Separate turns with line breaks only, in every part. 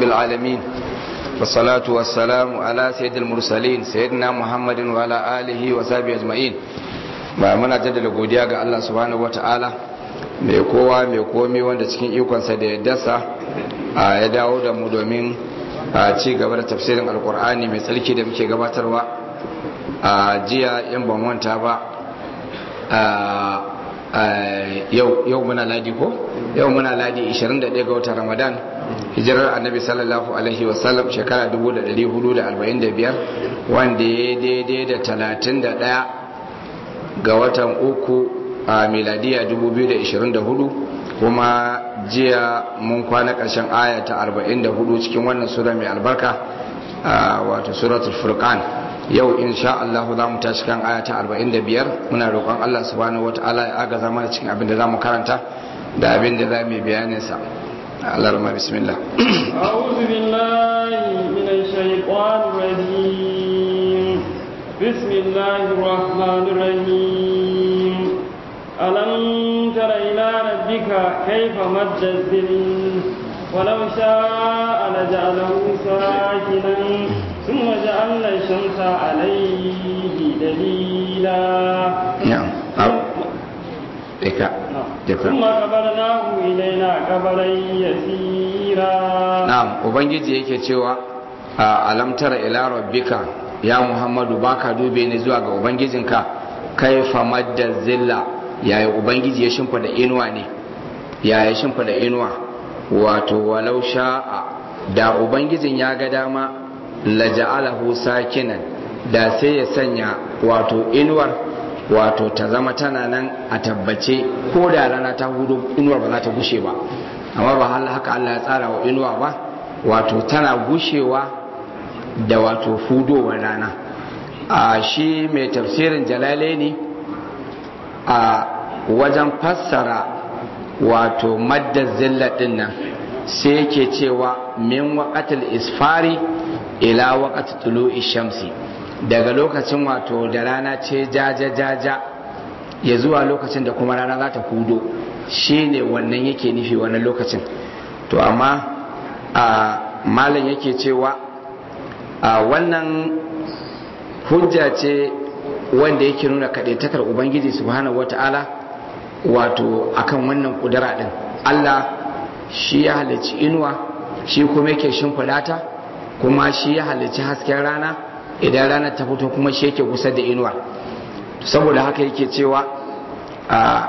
رب العالمين والصلاة والسلام على سيد المرسلين سيدنا محمد وعلى آله وصحبه أجمعين ba muna jaddada godiya ga Allah subhanahu wataala mai kowa mai komi wanda cikin ikonsa da yaddarsa ya dawo da mu domin ci gaba da tafsirin alkur'ani mai tsarki da muke gabatarwa a jiya yan ban wanta ba yau muna ladi ko yau muna ladi 21 ga watan ramadan hijirar annabi sallallahu alaihi wasallam shekara 1445 wanda ya daidai da 31 ga watan uku a miladiya 2024 kuma jiya mun kwana ƙarshen aya ta 44 cikin wannan sura mai albarka wato suratul furqan yau insha Allah za mu tashi kan aya ta 45 muna roƙon Allah subhanahu wataala ya agaza mana cikin abin da za mu karanta da abin da za mu bayanin sa Allah rama bismillah
أعوذ بالله من الشيطان الرجيم بسم الله الرحمن الرحيم ألم تر إلى ربك كيف مد الظل ولو شاء لجعله ساكنا ثم جعلنا الشمس عليه دليلا
نعم
ثم قبرناه إلينا قبرا يسيرا
نعم ubangiji yake cewa alam tara ila rabbika ya muhammadu baka dube ni zuwa ga ubangijinka kaifa madda zilla yaya ubangiji ya shimfida inuwa ne yaya shimfida inuwa wato walau sha'a da ubangijin ya ga dama laja'alahu sakinan da sai ya sanya wato inuwar wato ta zama tana nan a tabbace ko da rana ta hudu inuwar ba za ta gushe ba amma ba haka Allah ya tsara wa inuwa ba wato tana gushewa da wato fudowar rana a shi mai tafsirin jalale ne a wajen fassara wato madda zilla din nan sai yake cewa min waqatil isfari ila waqatil tulu'i shamsi daga lokacin wato da rana ce jaja jaja ya zuwa lokacin da kuma rana za ta hudo shine wannan yake nufi wannan lokacin to amma a malam yake cewa a wannan hujja ce wanda yake nuna kaɗaitakar ubangiji subhanahu wata'ala wato akan wannan kudura ɗin allah shi ya halicci inuwa shi kuma yake shimfiɗa ta kuma shi ya halicci hasken rana idan rana ta fito kuma shi yake kusa da inuwa saboda haka yake cewa a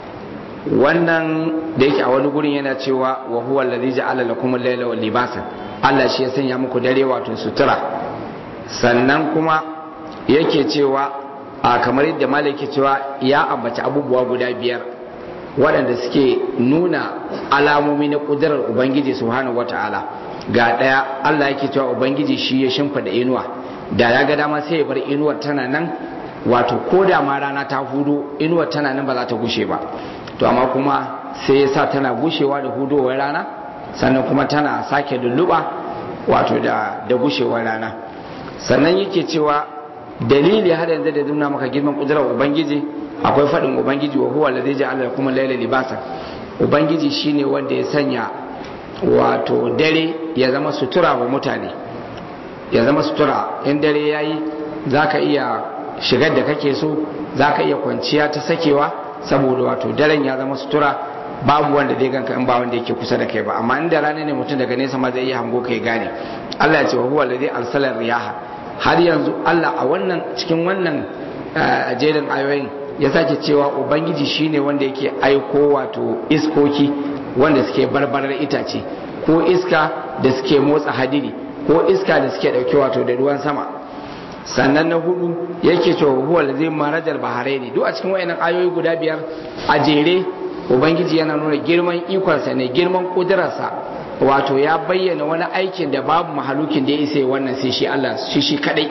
wannan da yake a wani gurin yana cewa wa huwa allazi ja'ala lakum al-layla wal libasa Allah shi ya sanya muku dare wato sutura sannan kuma yake cewa a kamar yadda malai yake cewa ya ambaci abubuwa guda biyar waɗanda suke nuna alamomi na ƙudurar ubangiji subhanahu wata'ala ga ɗaya Allah yake cewa ubangiji shi ya shimfida inuwa da ya ga dama sai ya bar inuwar tana nan wato ko da ma rana ta hudu inuwar tana nan ba za ta gushe ba to amma kuma sai ya sa tana gushewa da hudowar rana sannan kuma tana sake lulluɓa wato da da gushewar rana sannan yake cewa dalili har yanzu da nuna maka girman kudurar ubangiji akwai faɗin ubangiji wa huwa allazi ja'ala lakum al-layla libasa ubangiji shine wanda ya sanya wato dare ya zama sutura wa mutane ya zama sutura in dare yayi zaka iya shigar da kake so zaka iya kwanciya ta sakewa saboda wato daren ya zama sutura babu wanda zai ganka in ba wanda yake kusa da kai ba amma inda rana ne mutum daga nesa ma zai iya hango kai gane Allah ya ce wa huwa allazi arsala riyaha har yanzu Allah a wannan cikin wannan jerin ayoyin ya sake cewa ubangiji shine wanda yake aiko wato iskoki wanda suke barbarar itace ko iska da suke motsa hadiri ko iska da suke dauke wato da ruwan sama sannan na hudu yake cewa huwa zai marajar baharaini duk a cikin wayannan ayoyi guda biyar a jere ubangiji yana nuna girman ikonsa ne girman kudurarsa wato ya bayyana wani aikin da babu mahalukin da ya isa wannan sai shi Allah shi shi kadai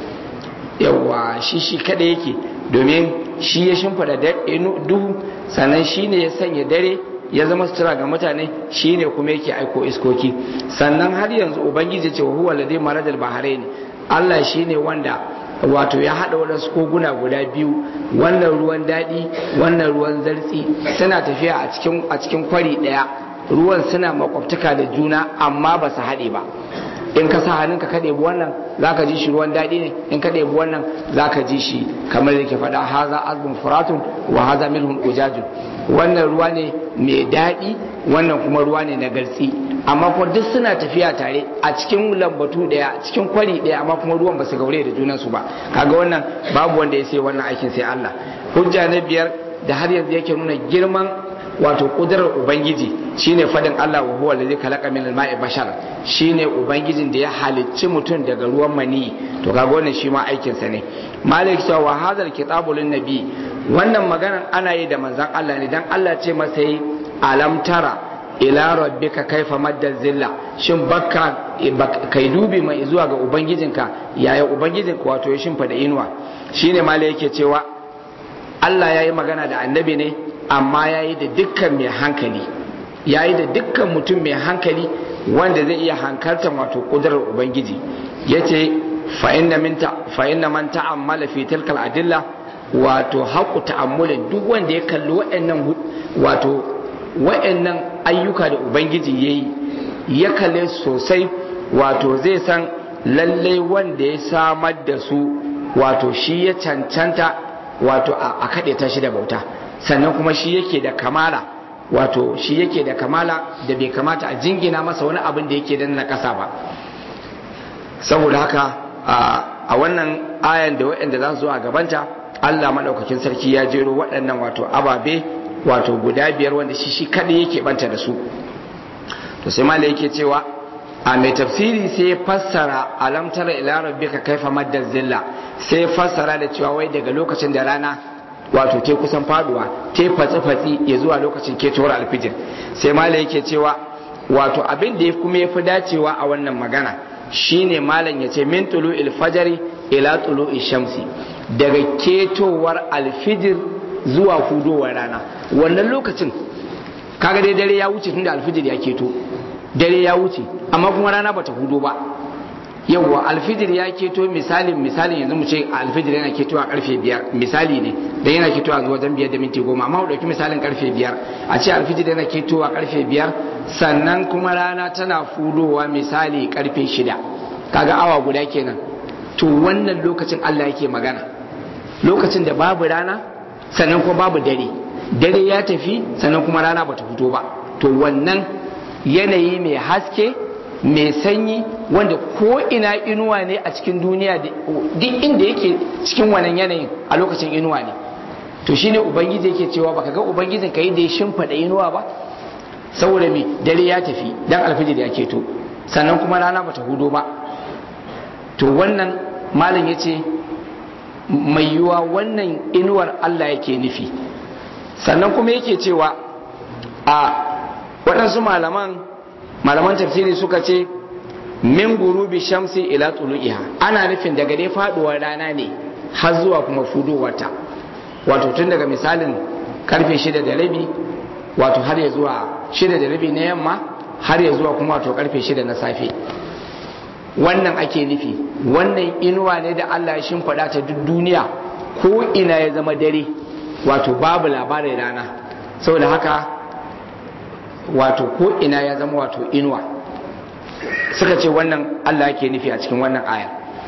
yawa shi shi kadai yake domin shi ya shimfida duhu sannan shi ne ya sanya dare ya zama sutura ga mutane shi ne kuma yake aiko iskoki sannan har yanzu ubangiji ce huwa ladai marajal bahrain Allah shi ne wanda wato ya haɗa waɗansu koguna guda biyu wannan ruwan daɗi wannan ruwan zartsi suna tafiya a cikin a cikin kwari ɗaya ruwan suna makwabtaka da juna amma ba su haɗe ba in ka sa hannunka ka ɗebi wannan za ka ji shi ruwan daɗi ne in ka ɗebi wannan za ka ji shi kamar da ke faɗa haza azbun furatun wa haza milhun ujajun wannan ruwa ne mai daɗi wannan kuma ruwa ne na gartsi amma kuma duk suna tafiya tare a cikin lambatu ɗaya cikin kwari ɗaya amma kuma ruwan ba su gaure da junansu ba kaga wannan babu wanda ya sai wannan aikin sai Allah hujja na biyar da har yanzu yake nuna girman wato kudurar ubangiji shine fadin Allah wa huwa allazi khalaqa min al-ma'i bashar shine ubangijin da ya halicci mutum daga ruwan mani to kaga wannan shi ma aikin sa ne malik sa wa hadal kitabu lin nabi wannan maganan ana yi da manzon Allah ne dan Allah ce masa yi alam tara ila rabbika kaifa madda zilla shin bakka kai dubi mai zuwa ga ubangijinka yaya ubangijinka wato ya shimfa da inuwa shine malik yake cewa Allah ya yi magana da annabi ne amma ya yi da dukkan mai hankali ya yi da dukkan mutum mai hankali wanda zai iya hankaltar wato kudurar ubangiji ya ce fa'inna man ta'ammala fi tilkal adilla wato haƙu ta'ammulin duk wanda ya kalli waɗannan wato waɗannan ayyuka da ubangiji ya yi ya kalle sosai wato zai san lallai wanda ya samar da su wato shi ya cancanta wato a kaɗe ta shi da bauta sannan kuma shi yake da kamala wato shi yake da kamala da bai kamata a jingina masa wani abin da yake na ƙasa ba saboda haka a wannan ayan da waɗanda za su zo a gabanta Allah maɗaukakin sarki ya jero waɗannan wato ababe wato guda biyar wanda shi shi kaɗai yake banta da su to sai mala yake cewa a mai tafsiri sai ya fassara alam tara ila rabbika kaifa madda zilla sai ya fassara da cewa wai daga lokacin da rana wato te kusan faduwa te fatsi fatsi ya zuwa lokacin ketowar alfijir sai mala yake cewa wato abin da kuma ya fi dacewa a wannan magana shine malam ya ce min tulu ilfajari ila tulu shamsi daga ketowar alfijir zuwa hudowar rana wannan lokacin kaga dai dare ya wuce tunda alfijir ya keto dare ya wuce amma kuma rana bata hudo ba yawwa alfijir ya keto misalin misalin yanzu mu ce alfijir yana keto a karfe biyar misali ne dan yana keto a zuwa wajen biyar da minti goma amma mu dauki misalin karfe biyar a ce alfijir yana keto a karfe biyar sannan kuma rana tana fudowa misali karfe shida kaga awa guda kenan to wannan lokacin Allah yake magana lokacin da babu rana sannan kuma babu dare dare ya tafi sannan kuma rana bata fito ba to wannan yanayi mai haske mai sanyi wanda ko ina inuwa ne a cikin duniya duk inda yake cikin wannan yanayin a lokacin inuwa ne to shine ubangiji yake cewa baka ga ubangijin ka yi da ya shimfada inuwa ba saboda me dare ya tafi dan alfijir ya keto sannan kuma rana bata hudo ba to wannan malam yace mai yiwa wannan inuwar Allah yake nufi sannan kuma yake cewa a waɗansu malaman malaman tafsiri suka ce min gurubi shamsi ila tulu'iha ana nufin daga dai faduwar rana ne har zuwa kuma fudowarta wato tun daga misalin karfe shida da rabi wato har ya zuwa shida da rabi na yamma har ya zuwa kuma wato karfe shida na safe wannan ake nufi wannan inuwa ne da Allah ya shimfiɗa ta duk duniya ko ina ya zama dare wato babu labarin rana saboda haka wato ko ina ya zama wato inuwa suka ce wannan Allah yake nufi a cikin wannan aya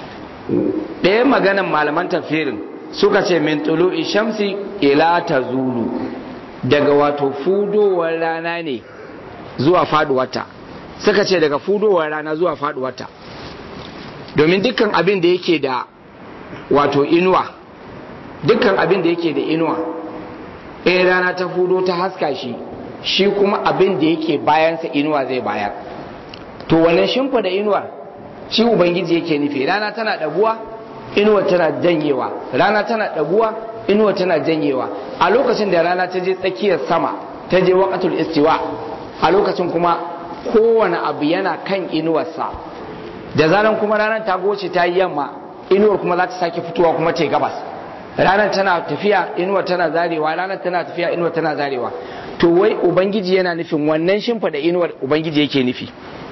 ɗaya maganan malaman tafsirin suka ce min tulu'i shamsi ila tazulu daga wato fudowar rana ne zuwa faduwarta suka ce daga fudowar rana zuwa faduwarta domin dukkan abin da yake da wato inuwa dukkan abin da yake da inuwa in rana ta fudo ta haska shi shi kuma abin da yake bayansa inuwa zai bayar to wannan shimfa da inuwar shi ubangiji yake nufi rana tana ɗaguwa inuwa tana janyewa rana tana ɗaguwa inuwa tana janyewa a lokacin da rana ta je tsakiyar sama ta je waqatul istiwa a lokacin kuma kowane abu yana kan inuwarsa da zaran kuma ranar ta goce ta yi yamma inuwar kuma za ta sake fitowa kuma ta gabas ranar tana tafiya inuwar tana zarewa ranar tana tafiya inuwar tana zarewa to wai ubangiji yana nufin wannan shimfa da inuwar ubangiji yake nufi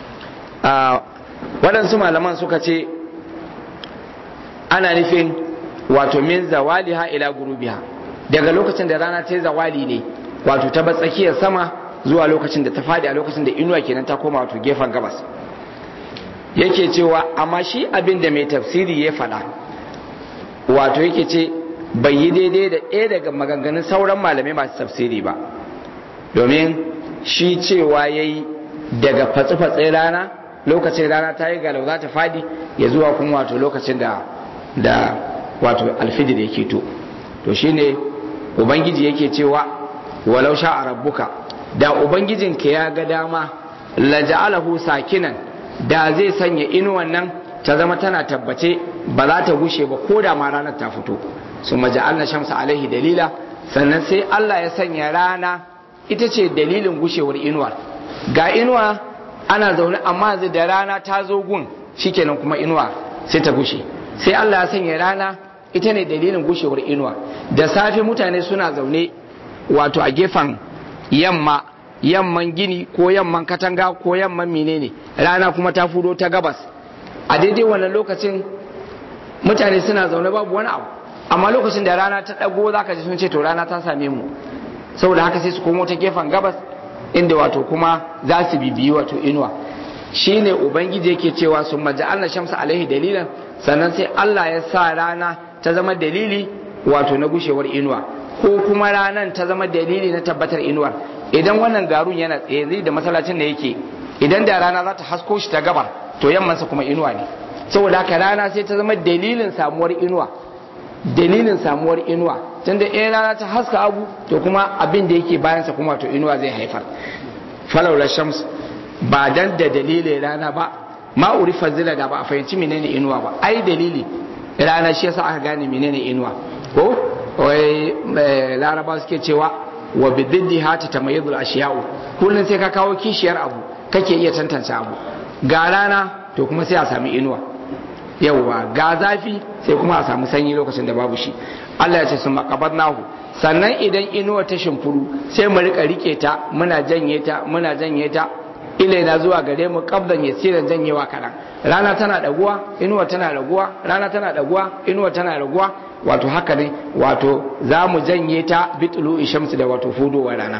waɗansu malaman suka ce ana nufin wato min zawaliha ila gurubiha daga lokacin da rana ta yi zawali ne wato ta tsakiyar sama zuwa lokacin da ta fadi a lokacin da inuwa kenan ta koma wato gefen gabas yake cewa amma shi abin da mai tafsiri ya faɗa wato yake ce bai yi daidai da ɗaya daga maganganun sauran malamai masu tafsiri ba domin shi cewa ya yi daga fatsi-fatsi rana lokacin rana ta yi galau za ta fadi ya zuwa kuma wato lokacin da da wato alfijir yake to to shine ubangiji yake cewa walau sha a rabbuka da ubangijinka ya ga dama laja'alahu sakinan da zai sanya inuwan nan ta zama tana tabbace ba za ta gushe ba ko da ma ranar ta fito su maja'alna shamsa alaihi dalila sannan sai Allah ya sanya rana ita ce dalilin gushewar inuwa ga inuwa ana zaune amma da rana ta zo gun shikenan kuma inuwa sai ta gushe sai Allah ya sanya rana ita ne dalilin gushewar inuwa da safe mutane suna zaune wato a gefen yamma yamman gini ko yamman katanga ko yamman menene rana kuma ta fudo ta gabas a daidai wannan lokacin mutane suna zaune babu wani abu amma lokacin da rana ta dago zaka ji sun ce to rana ta same mu saboda haka sai su komo ta gefen gabas inda wato kuma za su bibiyi wato inuwa shine ubangiji yake cewa sun maja'alna shamsa alaihi dalilan sannan sai Allah ya sa rana ta zama dalili wato na gushewar inuwa ko kuma ranan ta zama dalili na tabbatar inuwar idan wannan garun yana tsaye zai da masallacin da yake idan da rana za ta hasko shi ta gabar to yammansa kuma inuwa ne saboda haka rana sai ta zama dalilin samuwar inuwa dalilin samuwar inuwa tunda in rana ta haska abu to kuma abin da yake bayansa kuma to inuwa zai haifar falawla shams ba dan da dalilin rana ba ma urifa zila da ba a fahimci menene inuwa ba ai dalili rana shi yasa aka gane menene inuwa ko wai laraba suke cewa wa bididdi hata tamayyizul ashiya'u kullun sai ka kawo kishiyar abu kake iya tantance abu ga rana to kuma sai a sami inuwa yauwa ga zafi sai kuma a samu sanyi lokacin da babu shi Allah ya ce sun nahu sannan idan inuwa ta shimfuru sai mu rika rike ta muna janye ta muna janye ta ilaina zuwa gare mu kabdan yasiran janyewa kaɗan rana tana daguwa inuwa tana raguwa rana tana daguwa inuwa tana raguwa wato haka ne wato za mu janye ta bitulu ishamsu da wato fudowar rana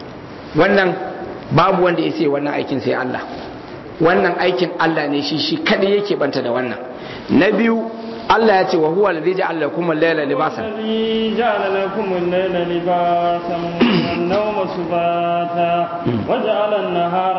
wannan babu wanda ya sai wannan aikin sai Allah wannan aikin Allah ne shi shi kadai yake banta da wannan na biyu Allah ya ce wa huwa alladhi ja'ala lakum al-layla libasan
الذي جعل لكم الليل لباسا والنوم سباتا وجعل النهار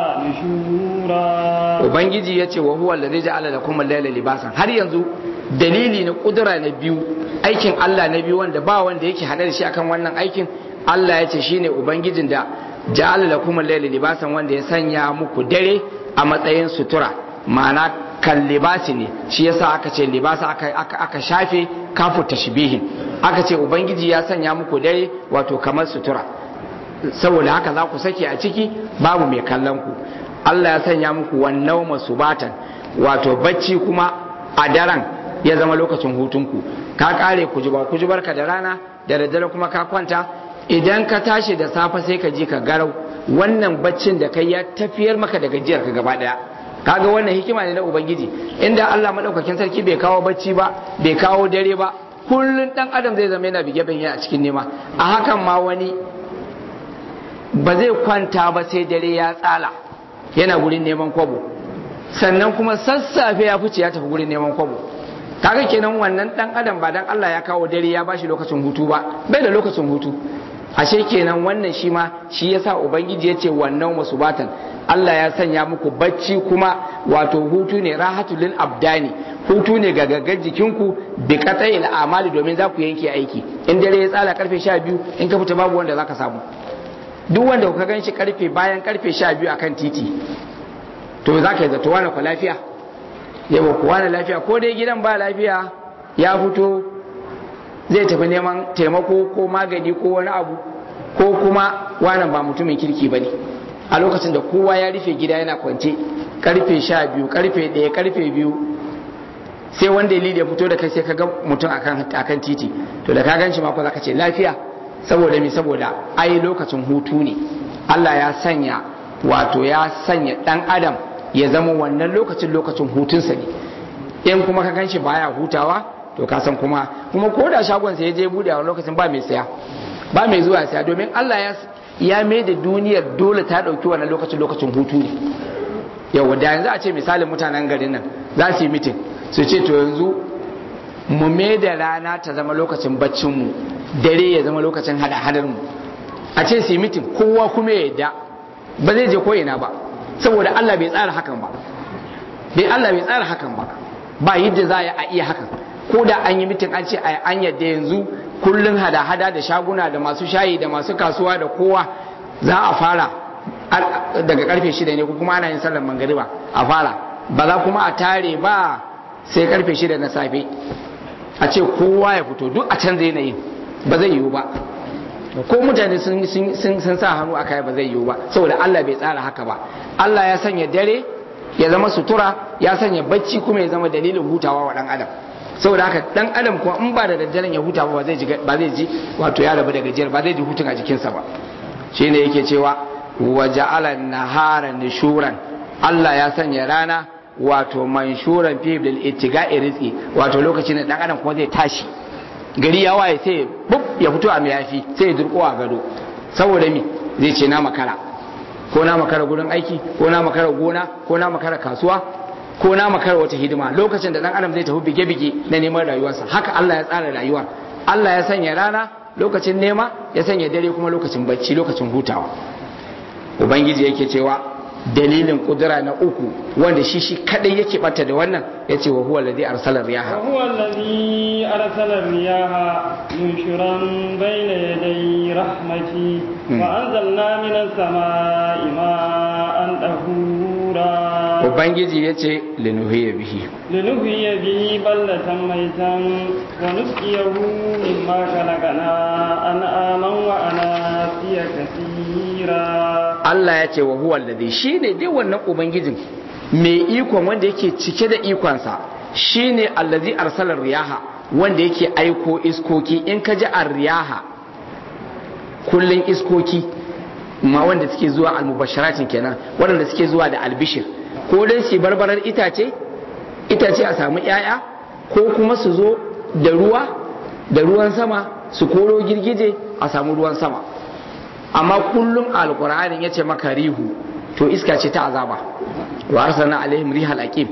نشورا
ubangiji ya ce wa huwa alladhi ja'ala lakum al-layla libasan har yanzu dalili na kudura na biyu aikin Allah na biyu wanda ba wanda yake hada da shi akan wannan aikin Allah ya ce shine ubangijin da ja'ala lakum al-layla libasan wanda ya sanya muku dare a matsayin sutura ma'ana kan libasi ne shi yasa aka ce libasa aka, aka, aka shafe kafu tashbihin aka ce ubangiji ya sanya muku dare wato kamar sutura saboda haka za ku sake a ciki babu mai kallon ku Allah ya sanya muku wannan masubatan wato bacci kuma a daren ya zama lokacin hutunku ka kare kujuba kujubarka da rana da daddare kuma ka kwanta idan ka tashi da safe sai ka ji ka garau wannan baccin da kai ya tafiyar maka da gajiyar ka gaba daya kaga wannan hikima ne na ubangiji inda Allah madaukakin sarki bai kawo bacci ba bai kawo dare ba kullun dan adam zai zama yana bige bige a cikin nema a hakan ma wani ba zai kwanta ba sai dare ya tsala yana gurin neman kwabo sannan kuma sassafe ya fice ya tafi gurin neman kwabo kaga kenan wannan dan adam ba dan Allah ya kawo dare ya bashi lokacin hutu ba bai da lokacin hutu ashe kenan wannan shi ma shi yasa ubangiji ya ce wannan wasu batan Allah ya sanya muku bacci kuma wato hutu ne rahatul lil abdani hutu ne ga gaggar jikinku bi qata'il amali domin za ku yanke aiki in dare ya tsala karfe 12 in ka fita babu wanda zaka samu duk wanda ka gan shi karfe bayan karfe 12 akan titi to za ka yi zato wani kwa lafiya yawa kuwa na lafiya ko dai gidan ba lafiya ya fito zai tafi neman taimako ko magani ko wani abu ko kuma wanan ba mutumin kirki ba ne a lokacin da kowa ya rufe gida yana kwance karfe sha biyu karfe ɗaya karfe biyu sai wanda ya ya fito da kai sai ka ga mutum akan titi to da ka gan shi mako za ka ce lafiya saboda me saboda ai lokacin hutu ne Allah ya sanya wato ya sanya dan adam ya zama wannan lokacin lokacin hutunsa ne in kuma ka gan shi baya hutawa to ka san kuma kuma ko da shagon sa ya je bude a lokacin ba mai saya ba mai zuwa saya domin Allah ya ya mai da duniyar dole ta ɗauki wannan lokacin lokacin hutu ne yau da yanzu a ce misalin mutanen garin nan za su yi mitin su ce to yanzu mu mai da rana ta zama lokacin baccinmu dare ya zama lokacin hada mu a ce su yi mitin kowa kuma ya yadda ba zai je ko ina ba saboda Allah bai tsara hakan ba bai Allah bai tsara hakan ba ba yadda za a iya hakan ko da an yi mitin an ce an yadda yanzu kullun hada-hada da shaguna da masu shayi da masu kasuwa da kowa za a fara daga karfe shida ne ko kuma ana yin sallar mangariba a fara ba za kuma a tare ba sai karfe shida na safe a ce kowa ya fito duk a canza yanayin ba zai yiwu ba ko mutane sun sa hannu a kai ba zai yiwu ba saboda Allah bai tsara haka ba Allah ya sanya dare ya zama sutura ya sanya bacci kuma ya zama dalilin hutawa wa dan adam saboda haka dan adam kuma in ba da daddaren ya huta ba zai ji ba zai ji wato ya rabu da gajiyar ba zai ji hutun a jikinsa ba shine yake cewa wa ja'ala nahara nushuran Allah ya sanya rana wato manshuran fi bil ittiga'i rizqi wato lokacin da dan adam kuma zai tashi gari ya waye sai bub ya fito a mayafi sai ya durko a gado saboda mi zai ce na makara ko na makara gurin aiki ko na makara gona ko na makara kasuwa ko na makara wata hidima lokacin da dan adam zai tafi bige-bige na neman rayuwarsa haka Allah ya tsara rayuwa Allah ya sanya rana lokacin nema ya sanya dare kuma lokacin bacci lokacin hutawa ubangiji yake cewa dalilin kudura na uku wanda shi shi kadai yake bata da wannan ya ce wa huwa alladhi arsala riyaha
wa huwa alladhi arsala riyaha nunshuran bayna yaday rahmati wa anzalna minas samaa'i ma'an tahura
ubangiji ya ce linuhiya bihi
linuhiya bihi ballatan maitan wa nusqiyahu mimma khalaqana an'aman wa anasiya kaseera
Allah ya ce wa huwa alladhi shine dai wannan ubangijin mai ikon wanda yake cike da ikonsa shine allazi arsala riyaha wanda yake aiko iskoki in ka ji ar-riyaha kullun iskoki ma wanda suke zuwa al-mubasharatin kenan wanda suke zuwa da albishir ko dai su barbarar itace itace a samu ƴaƴa ko kuma su zo da ruwa da ruwan sama su koro girgije a samu ruwan sama amma kullum alqur'anin yace maka rihu to iska ce ta azaba wa arsalna alaihim rihal aqim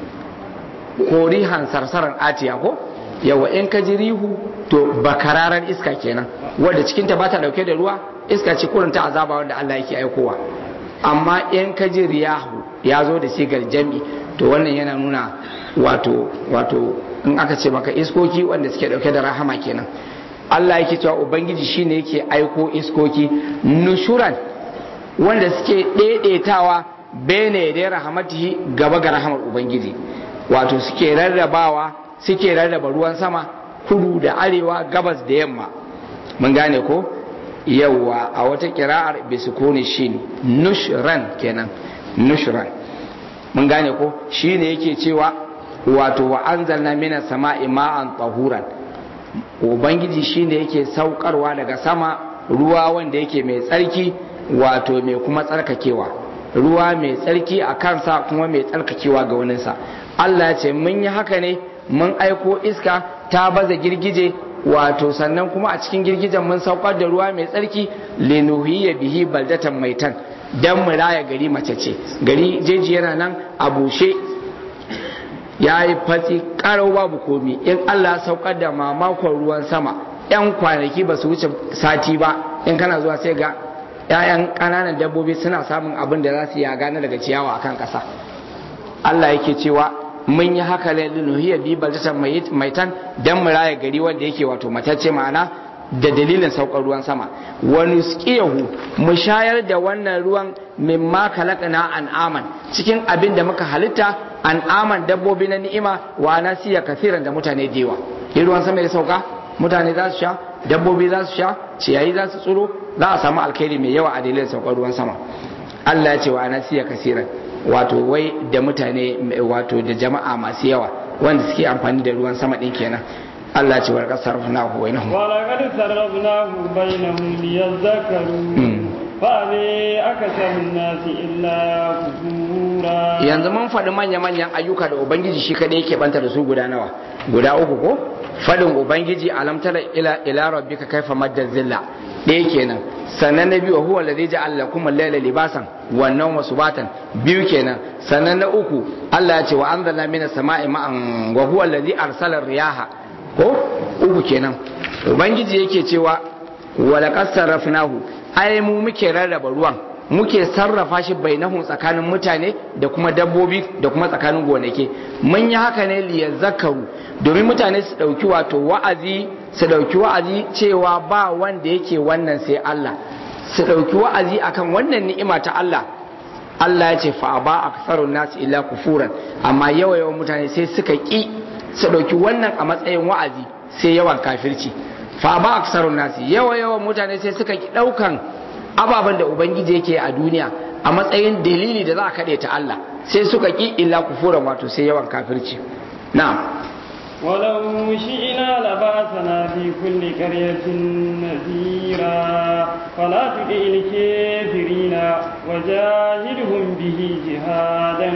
ko rihan sarsaran atiya ko yawa in ka ji rihu to bakararan iska kenan wanda cikinta ba ta dauke da ruwa iska ce kurin ta azaba wanda Allah yake aikowa amma in ka ji riyahu ya zo da sigar jami to wannan yana nuna wato wato in aka ce maka iskoki wanda suke dauke da rahama kenan Allah yake cewa ubangiji shine yake aiko iskoki nushuran wanda suke daidaitawa bene da rahamatihi gaba ga rahamar ubangiji wato suke rarrabawa suke rarraba ruwan sama kudu da arewa gabas da yamma mun gane ko yawa a wata kira'ar bisukuni shin nushran kenan nushran mun gane ko shine yake cewa wato wa anzalna minas sama'i ma'an tahuran ubangiji shine yake saukarwa daga sama ruwa wanda yake mai tsarki wato mai kuma tsarkakewa ruwa mai tsarki a kansa kuma mai tsarkakewa ga waninsa Allah ce mun yi haka ne mun aiko iska ta baza girgije wato sannan kuma a cikin girgijen mun saukar da ruwa mai tsarki linuhiya bihi baldatan maitan dan mu raya gari mace ce gari jeji yana nan a bushe ya yi fatsi karau babu komi in Allah saukar da mamakon ruwan sama yan kwanaki ba su wuce sati ba in kana zuwa sai ga ‘ya'yan ƙananan dabbobi suna samun abin da za su yaga na daga ciyawa akan ƙasa Allah yake cewa mun yi haka linuhiya bi baldatan maitan dan mu raya gari wanda yake wato matacce ma'ana da dalilin saukar ruwan sama wani skiyahu mu shayar da wannan ruwan mimma kalakana an'aman cikin abin da muka halitta an'aman dabbobi na ni'ima wa nasiya kasiran da mutane dewa ruwan sama ya sauka mutane za su sha dabbobi za su sha ciyayi za su tsiro za a samu alkhairi mai yawa a dalilin saukar ruwan sama Allah ya ce wa nasiya kasiran wato wai da mutane wato da jama'a masu yawa wanda suke amfani da ruwan sama din kenan Allah ce warkar sarrafnahu bainahum
wa laqad sarrafnahu bainahum liyadhakkaru fa bi akasarun nasi illa kufura
yanzu mun faɗi manya manyan ayyuka da ubangiji shi kadai yake banta da su guda nawa guda uku ko fadin ubangiji alam tara ila ila rabbika kaifa madda zilla ɗaya kenan sannan na biyu huwa alladhi ja'ala lakum al-layla libasan wan nawma subatan biyu kenan sannan na uku Allah ya ce wa anzalna minas sama'i ma'an wa huwa alladhi arsala riyaha ko uku kenan ubangiji yake cewa wa laqad sarrafnahu ai mu muke rarraba ruwan muke sarrafa shi bainahum tsakanin mutane da kuma dabbobi da kuma tsakanin gonaki mun yi haka ne liyazakaru domin mutane su dauki wato wa'azi su dauki wa'azi cewa ba wanda yake wannan sai Allah su dauki wa'azi akan wannan ni'ima ta Allah Allah ya ce fa ba aktharun nas illa kufuran amma yawa yawan mutane sai suka ki su dauki wannan a matsayin wa'azi sai yawan kafirci fa ba aksarun nasi yawa yawan mutane sai suka ki daukan ababen da ubangiji yake a duniya a matsayin dalili da za a kaɗe ta Allah sai suka ki illa kufuran wato sai yawan kafirci na'am
ولو شئنا لبعثنا في كل قرية نذيرا فلا تطع الكافرين وجاهدهم به جهادا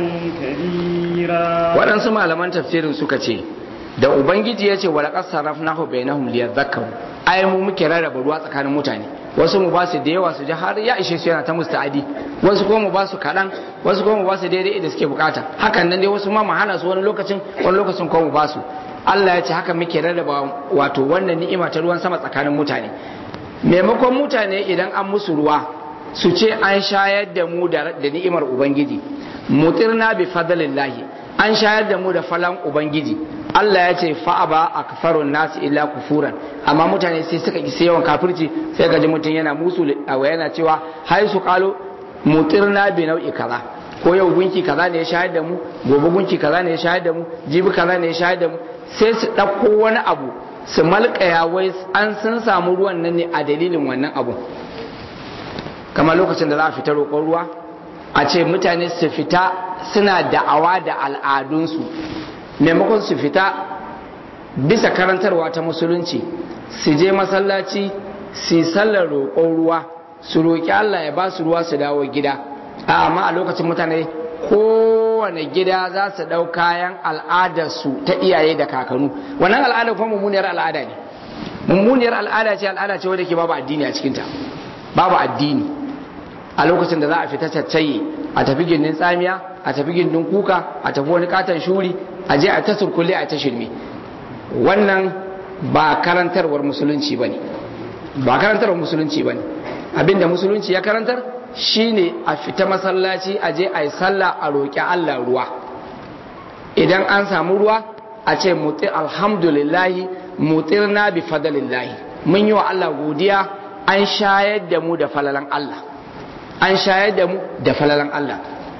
كبيرا
waɗansu malaman tafsirin suka ce da ubangiji ya ce wa laqad sarrafnahu bainahum liyadhakkaru ai mu muke rarraba ruwa tsakanin mutane wasu mu ba su da yawa su ji har ya ishe su yana ta musta'adi wasu kuma mu ba su kaɗan wasu kuma mu ba su daidai da suke bukata hakan nan dai wasu ma mu hana su wani lokacin wani lokacin kuma mu ba su Allah ya ce haka muke rarraba wato wannan ni'ima ta ruwan sama tsakanin mutane maimakon mutane idan an musu ruwa su ce an shayar da mu da ni'imar ubangiji mutirna bi fadlillahi an shayar da mu da falan ubangiji Allah ya ce fa'aba a kafarun nasu illa kufuran amma mutane sai suka ki yawan kafirci sai gaji mutum yana musu yana cewa hai su kalo mutirna bi nau'i kaza ko yau gunki kaza ne ya shayar da mu gobe gunki kaza ne ya shayar da mu jibi kaza ne ya shayar da mu sai su ɗauko wani abu su malkaya wai an sun samu ruwan nan ne a dalilin wannan abu kamar lokacin da za a fita roƙon ruwa a ce mutane su fita suna da'awa da al'adunsu maimakon su fita bisa karantarwa ta musulunci su je masallaci su sallar roƙon ruwa su roƙi Allah ya ba su ruwa su dawo gida amma a lokacin mutane kowane gida za su ɗau kayan al'adarsu ta iyaye da kakanu wannan al'adar kuma mummuniyar al'ada ne mummuniyar al'ada ce al'ada ce wadda ke babu addini a cikinta babu addini a lokacin da za a fita caccaye a tafi gindin tsamiya a tafi gindin kuka a tafi wani katon shuri a je a ta surkulle a ta shirme wannan ba karantarwar musulunci bane ba karantarwar musulunci bane abinda musulunci ya karantar shine a fita masallaci a je a yi sallah a roƙi Allah ruwa idan an samu ruwa a ce muti alhamdulillahi mutirna bi fadalillahi mun yi wa Allah godiya an shayar da mu da falalan Allah an shayar da mu da falalan Allah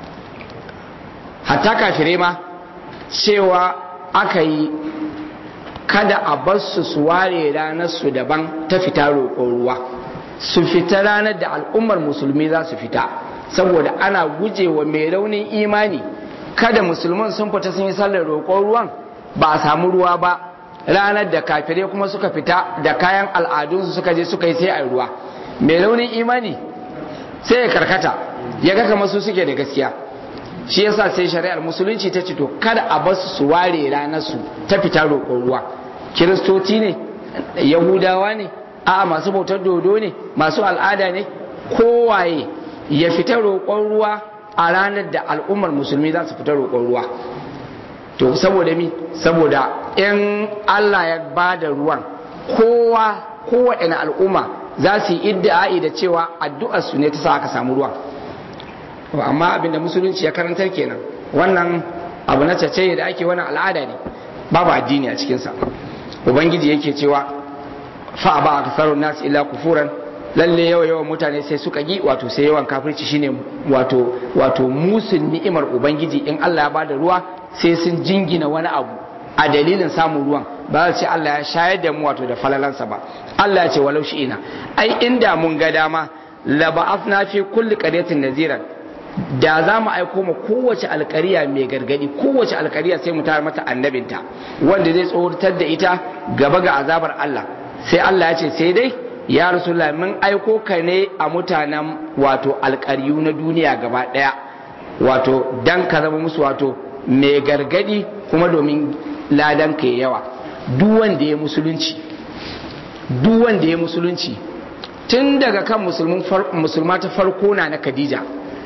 hatta kafire ma cewa aka yi kada a bar su su ware ranar su daban ta fita roƙon ruwa su fita ranar da al'ummar musulmi za su fita saboda ana gujewa mai raunin imani kada musulman sun fita sun yi sallar roƙon ruwan ba a samu ruwa ba ranar da kafirai kuma suka fita da kayan al'adunsu suka je suka yi sai a ruwa mai raunin imani sai ya karkata ya ga kamar su suke da gaskiya shi yasa sai shari'ar musulunci ta ce to kada a basu su ware ranar su ta fita roƙon ruwa kiristoci ne yahudawa ne a masu bautar dodo ne masu al'ada ne kowaye ya fita roƙon ruwa a ranar da al'ummar musulmi za su fita roƙon ruwa to saboda mi saboda in Allah ya ba da ruwan kowa kowaɗanne al'umma za su yi iddi'ai da cewa addu'ar su ne ta sa aka samu ruwan amma abinda musulunci ya karantar kenan wannan abu na cace da ake wani al'ada ne babu addini a cikinsa ubangiji yake cewa fa ba a kasarun nasu illa kufuran lalle yawa yawan mutane sai suka gi wato sai yawan kafirci shine wato wato musun ni'imar ubangiji in Allah ya bada ruwa sai sun jingina wani abu a dalilin samun ruwan ba za ce Allah ya shayar da mu wato da falalansa ba Allah ya ce walau shi ina ai inda mun ga dama la ba'athna fi kulli qaryatin naziran da za mu aiko ma kowace alkariya mai gargadi kowace alkariya sai mu tara mata annabinta wanda zai tsoratar da ita gaba ga azabar Allah sai Allah ya ce sai dai ya rasulullah mun aiko ka ne a mutanen wato alkariyu na duniya gaba daya wato dan ka zama musu wato mai gargadi kuma domin ladan ka yawa duk wanda ya musulunci duk wanda ya musulunci tun daga kan musulma ta farko na na Khadija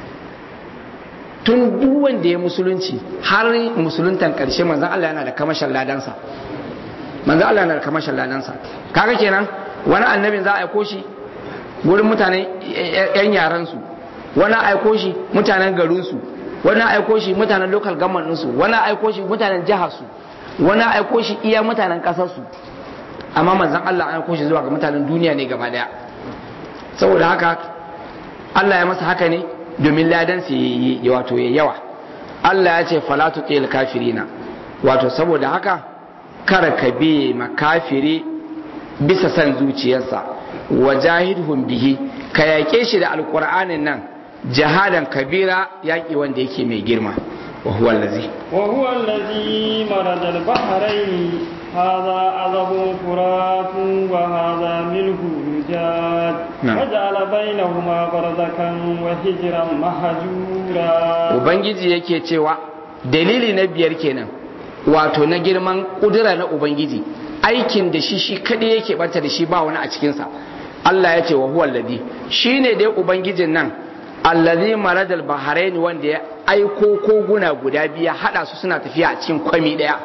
tun duk wanda ya musulunci har musuluntan karshe manzon Allah yana da kamashin ladansa manzon Allah yana da kamashin ladansa kaga kenan wani annabin za a aiko shi wurin mutanen yan yaran su wani aiko shi mutanen garin su wani aiko shi mutanen local government su wani aiko shi mutanen jihar su wani aiko shi iya mutanen kasar su amma manzon Allah an aiko shi zuwa ga mutanen duniya ne gaba daya saboda haka Allah ya masa haka ne domin ladan su yi wato ya yawa Allah ya ce falatu qil kafirina wato saboda haka kar ka bi makafiri bisa san zuciyarsa wajahidhum bihi ka yake shi da alqur'anin nan jahadan kabira yaki wanda yake mai girma wa huwa allazi
wa huwa allazi marada al-bahrayn هذا عذب فرات وهذا ملح يجاد وجعل بينهما برزخا وحجرا مهجورا
ubangiji yake cewa dalili na biyar kenan wato na girman kudura na ubangiji aikin da shi shi kadai yake bata da shi ba wani a cikinsa Allah ya ce wa huwa alladhi shine dai ubangijin nan allazi maradal bahrain wanda ya aiko koguna guda biya hada su suna tafiya a cikin kwami daya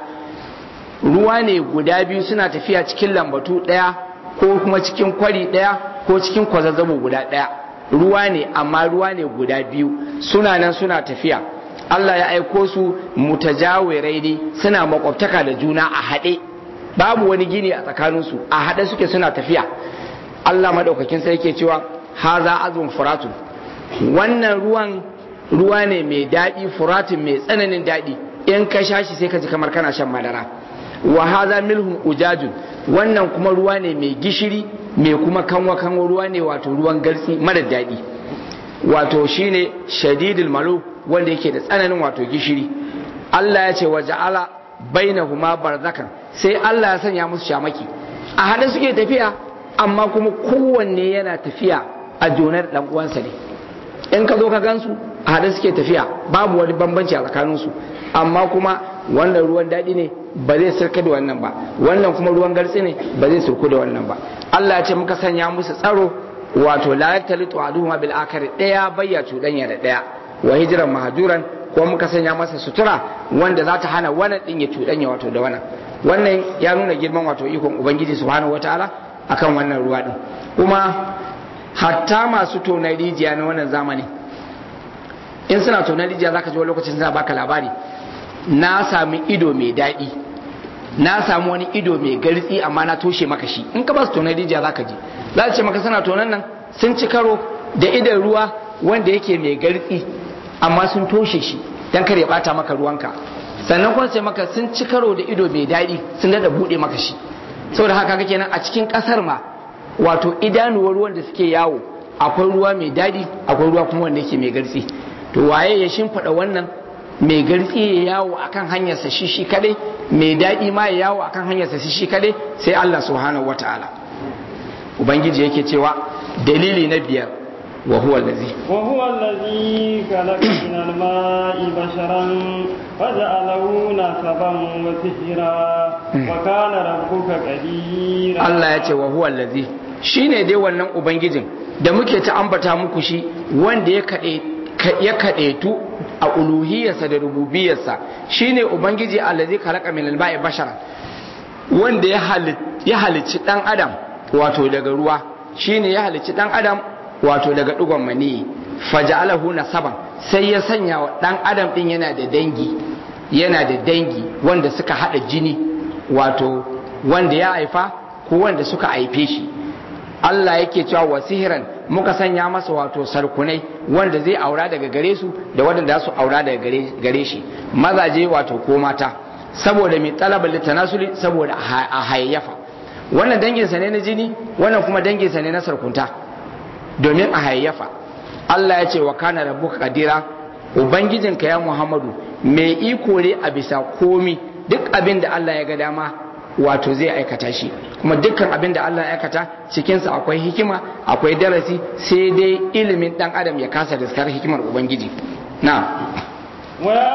ruwa ne guda biyu suna tafiya cikin lambatu ɗaya ko kuma cikin kwari ɗaya ko cikin kwazazzabo guda ɗaya ruwa ne amma ruwa ne guda biyu suna nan suna tafiya Allah ya aiko su mutajawirai ne suna makwabtaka da juna a haɗe babu wani gini a tsakaninsu a haɗe suke suna tafiya Allah madaukakin sai yake cewa haza azun furatun wannan ruwan ruwa ne mai daɗi furatun mai tsananin daɗi in ka sha shi sai ka ji kamar kana shan madara wa haza milhun ujajun wannan kuma ruwa ne mai gishiri mai kuma kanwa kanwa ruwa ne wato ruwan garsi mara daɗi wato shine shadidul malu wanda yake da tsananin wato gishiri Allah ya ce wa ja'ala bainahuma barzakan sai Allah ya sanya musu shamaki a hada suke tafiya amma kuma kowanne yana tafiya a jonar dan uwansa ne in ka zo ka gansu a hada suke tafiya babu wani bambanci a tsakaninsu amma kuma wannan ruwan daɗi ne ba zai sirka da wannan ba wannan kuma ruwan gartsi ne ba zai sirku da wannan ba Allah ya ce muka sanya musu tsaro wato la yaktalitu aduhuma bil akhir daya bayya cuɗanya da daya wa hijran mahjuran ko muka sanya masa sutura wanda za ta hana wannan din ya cuɗanya wato da wannan wannan ya nuna girman wato ikon ubangiji subhanahu wataala akan wannan ruwa din kuma hatta masu tonar rijiya na wannan zamani in suna tonar rijiya zaka ji wani lokacin suna baka labari na sami ido mai daɗi na samu wani ido mai gartsi amma na toshe maka shi in ka ba su tonar rijiya za ka ji za su ce maka suna tonan nan sun ci karo da idan ruwa wanda yake mai gartsi amma sun toshe shi don kar ya bata maka ruwanka sannan kuma sai maka sun ci karo da ido mai daɗi sun da buɗe maka shi saboda haka kake nan a cikin ƙasar ma wato idanuwar ruwan da suke yawo akwai ruwa mai daɗi akwai ruwa kuma wanda yake mai gartsi to waye ya shimfiɗa wannan mai gartsi ya yawo akan hanyarsa shi shi kadai mai daɗi ma ya yawo akan hanyarsa shi shi kadai sai Allah subhanahu wataala ubangiji yake cewa dalili na biyar wa huwa allazi
wa huwa allazi khalaqa min al-ma'i basharan faja'alahu nasaban wa sihra wa kana rabbuka qadira
Allah ya ce wa huwa allazi shine dai wannan ubangijin da muke ta ambata muku shi wanda ya kade ya kaɗaitu a uluhiyarsa da rububiyarsa shine ubangiji allazi khalaqa min al-ma'i basharan wanda ya halicci dan adam wato daga ruwa shine ya halicci dan adam wato daga dugon mani faja'alahu nasaban sai ya sanya wa dan adam din yana da dangi yana da dangi wanda suka hada jini wato wanda ya haifa ko wanda suka haife shi Allah yake cewa wa sihiran muka sanya masa wato sarkunai wanda zai aura daga gare su da waɗanda su aura daga gare shi mazaje wato ko mata saboda mai talabar litanasuli saboda a hayayyafa wannan danginsa ne na jini wannan kuma danginsa ne na sarkunta domin a hayayyafa Allah ya ce wa kana rabbuka kadira ubangijinka ya Muhammadu mai iko ne a bisa komi duk abin da Allah ya ga dama wato zai aikata shi kuma dukkan abin da Allah ya aikata cikinsa akwai hikima akwai darasi sai dai ilimin dan adam ya kasa daskar hikimar ubangiji na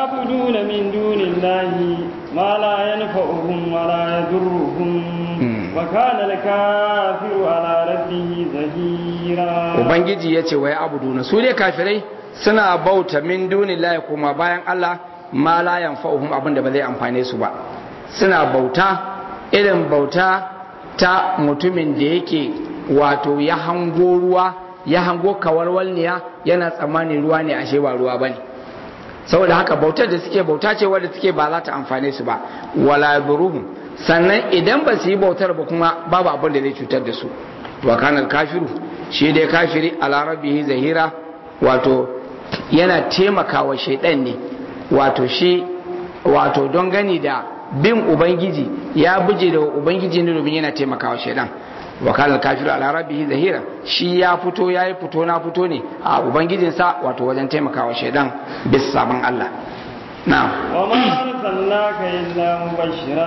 ويعبدون من دون الله ما لا ينفعهم ولا يضرهم وكان الكافر على ربه زهيرا
ubangiji ya ce wai abuduna su ne kafirai suna bauta min dunillahi kuma bayan Allah ma la yanfa'uhum abinda ba zai amfane su ba suna bauta irin bauta ta mutumin da yake wato ya hango ruwa ya hango kawarwalniya yana tsammanin ruwa ne ashe ba ruwa bane saboda haka bautar da suke bauta ce wadda suke ba za ta amfane su ba wala buruhum sannan idan ba su yi bautar ba kuma babu abin da zai cutar da su wa kana kafiru shi dai kafiri ala rabbihi zahira wato yana taimakawa shaidan ne wato shi wato don gani da bin ubangiji ya buje da ubangiji ne domin yana taimakawa shaidan wa kana kafiru ala rabbihi zahira shi ya fito yayi fito na fito ne a ubangijinsa wato wajen taimakawa shaidan bis sabon Allah na'am
وما أرسلناك إلا مبشرا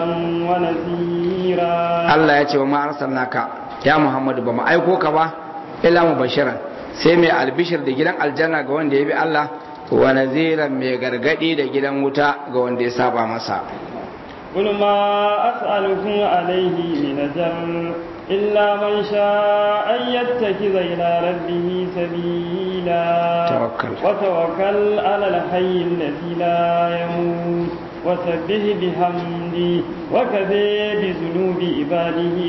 ونذيرا
Allah ya ce wa ma arsalnaka ya Muhammadu ba mu aiko ka ba illa mubashiran sai mai albishir da gidan aljanna ga wanda ya bi Allah wa naziran mai gargadi da gidan wuta ga wanda ya saba masa
قل ما أسألكم عليه من أجر إلا من شاء أن يتخذ إلى ربه سبيلا
توكل.
وتوكل على الحي الذي لا يموت وسبح بحمده وكفى بذنوب عباده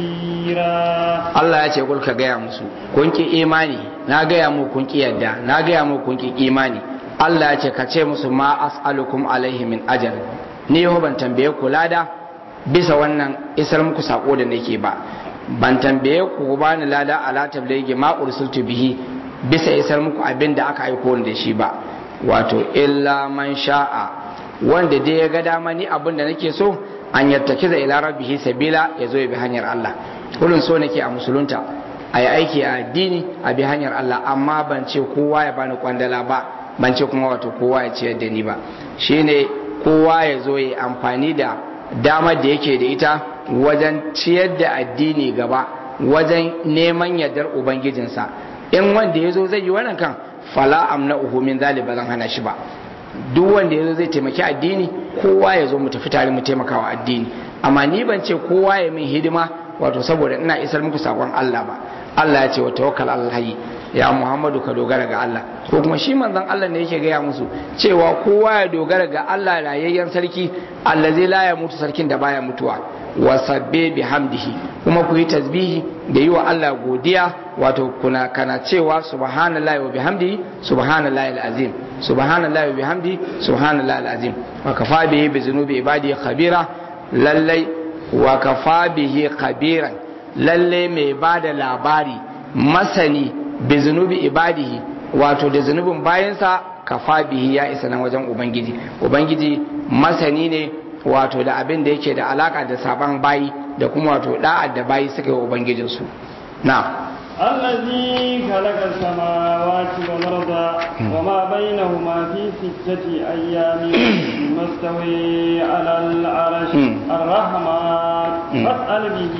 خبيرا
Allah ya ce kul ka gaya musu kun ki imani na gaya mu kun ki yadda na gaya mu kun ki imani Allah ya ce ka ce musu ma as'alukum alaihi min ajr ni yau ban tambaye ku lada bisa wannan isar muku sako da nake ba ban tambaye ku ku bani lada ala tablighi ma ursiltu bihi bisa isar muku abin da aka aiko ni da shi ba wato illa man sha'a wanda dai ya ga dama ni abin da nake so an yattakiza ila rabbihi sabila ya zo ya bi hanyar Allah kullun so nake a musulunta a yi aiki a addini a bi hanyar Allah amma ban ce kowa ya bani kwandala ba ban ce kuma wato kowa ya ciyar da ni ba shine kowa ya zo ya amfani da damar da yake da ita wajen ciyar da addini gaba wajen neman yardar ubangijinsa in wanda ya zo zai yi wannan kan fala amna uhu min zalika zan hana shi ba duk wanda ya zo zai taimaki addini kowa ya zo mu tafi tare mu taimakawa addini amma ni ban ce kowa ya min hidima wato saboda ina isar muku sakon Allah ba Allah ya ce wa tawakkal Allah hayy ya Muhammadu ka dogara ga Allah ko kuma shi manzon Allah ne yake gaya musu cewa kowa ya dogara ga Allah rayayyen sarki allazi la ya mutu sarkin da baya mutuwa wa sabbe bihamdihi kuma ku yi tasbihi da yi wa Allah godiya wato kuna kana cewa subhanallahi wa bihamdihi subhanallahi alazim subhanallahi wa bihamdihi subhanallahi alazim wa kafa bihi bi zunubi ibadi khabira lallai wa kafa bihi khabiran lalle mai bada labari masani bi zunubi ibadihi wato da zunubin bayansa kafa bihi ya isa nan wajen ubangiji ubangiji masani ne wato da abin da yake da alaka da saban bayi da kuma wato da'ad da bayi suka yi wa ubangijinsu na
الذي خلق السماوات والأرض وما بينهما في ستة أيام ثم استوي على العرش الرحمن فاسأل به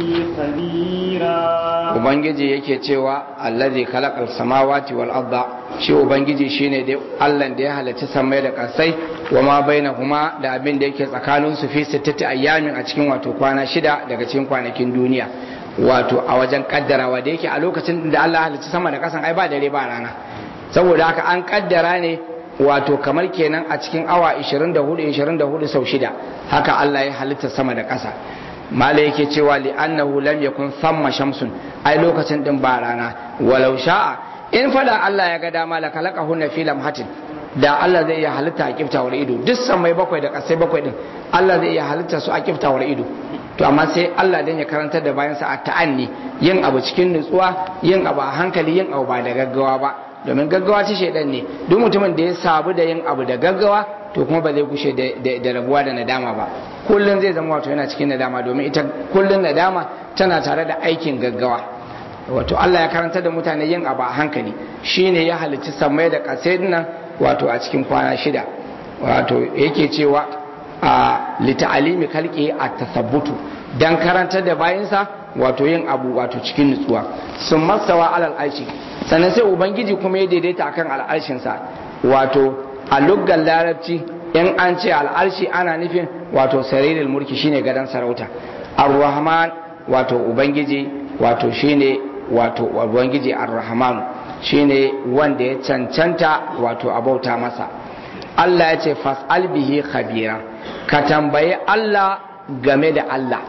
خبيرا
ubangiji yake cewa allazi khalaqal samawati wal arda shi ubangiji shine dai Allah da ya halarci samai da kasai wa ma bainahuma da abin da yake tsakanin su fi sittati ayyamin a cikin wato kwana shida daga cikin kwanakin duniya wato a wajen kaddarawa da yake a lokacin da Allah halicci sama da kasan ai ba dare ba rana saboda haka an kaddara ne wato kamar kenan a cikin awa 24 24 sau shida haka Allah ya halitta sama da kasa mala yake cewa li annahu lam yakun thamma shamsun ai lokacin din ba rana walau sha'a in fada Allah ya ga dama la khalaqahunna fi lamhatin da Allah zai iya halitta a kiftawar ido duk samai bakwai da kasai bakwai din Allah zai iya halitta su a kiftawar ido to amma sai Allah dan ya karantar da bayansa a ta'anni yin abu cikin nutsuwa yin abu a hankali yin abu ba da gaggawa ba domin gaggawa ta shaidan ne duk mutumin da ya sabu da yin abu da gaggawa to kuma ba zai kushe da rabuwa da nadama ba kullum zai zama wato yana cikin nadama domin ita kullum nadama tana tare da aikin gaggawa wato Allah ya karanta da mutane yin abu a hankali shine ya halicci samai da kasai nan wato a cikin kwana shida wato yake cewa a lita'alimi kalki a tasabbutu dan karantar da bayansa wato yin abu wato cikin nutsuwa sun masawa alal aishi sannan sai ubangiji kuma ya daidaita akan al'arshinsa wato a luggan larabci in an ce al'arshi ana nufin wato saririn mulki shine gadon sarauta ar-rahman wato ubangiji wato shine wato ubangiji ar-rahman shine wanda ya cancanta wato abauta masa Allah ya ce fas'al bihi khabira ka tambayi Allah game da Allah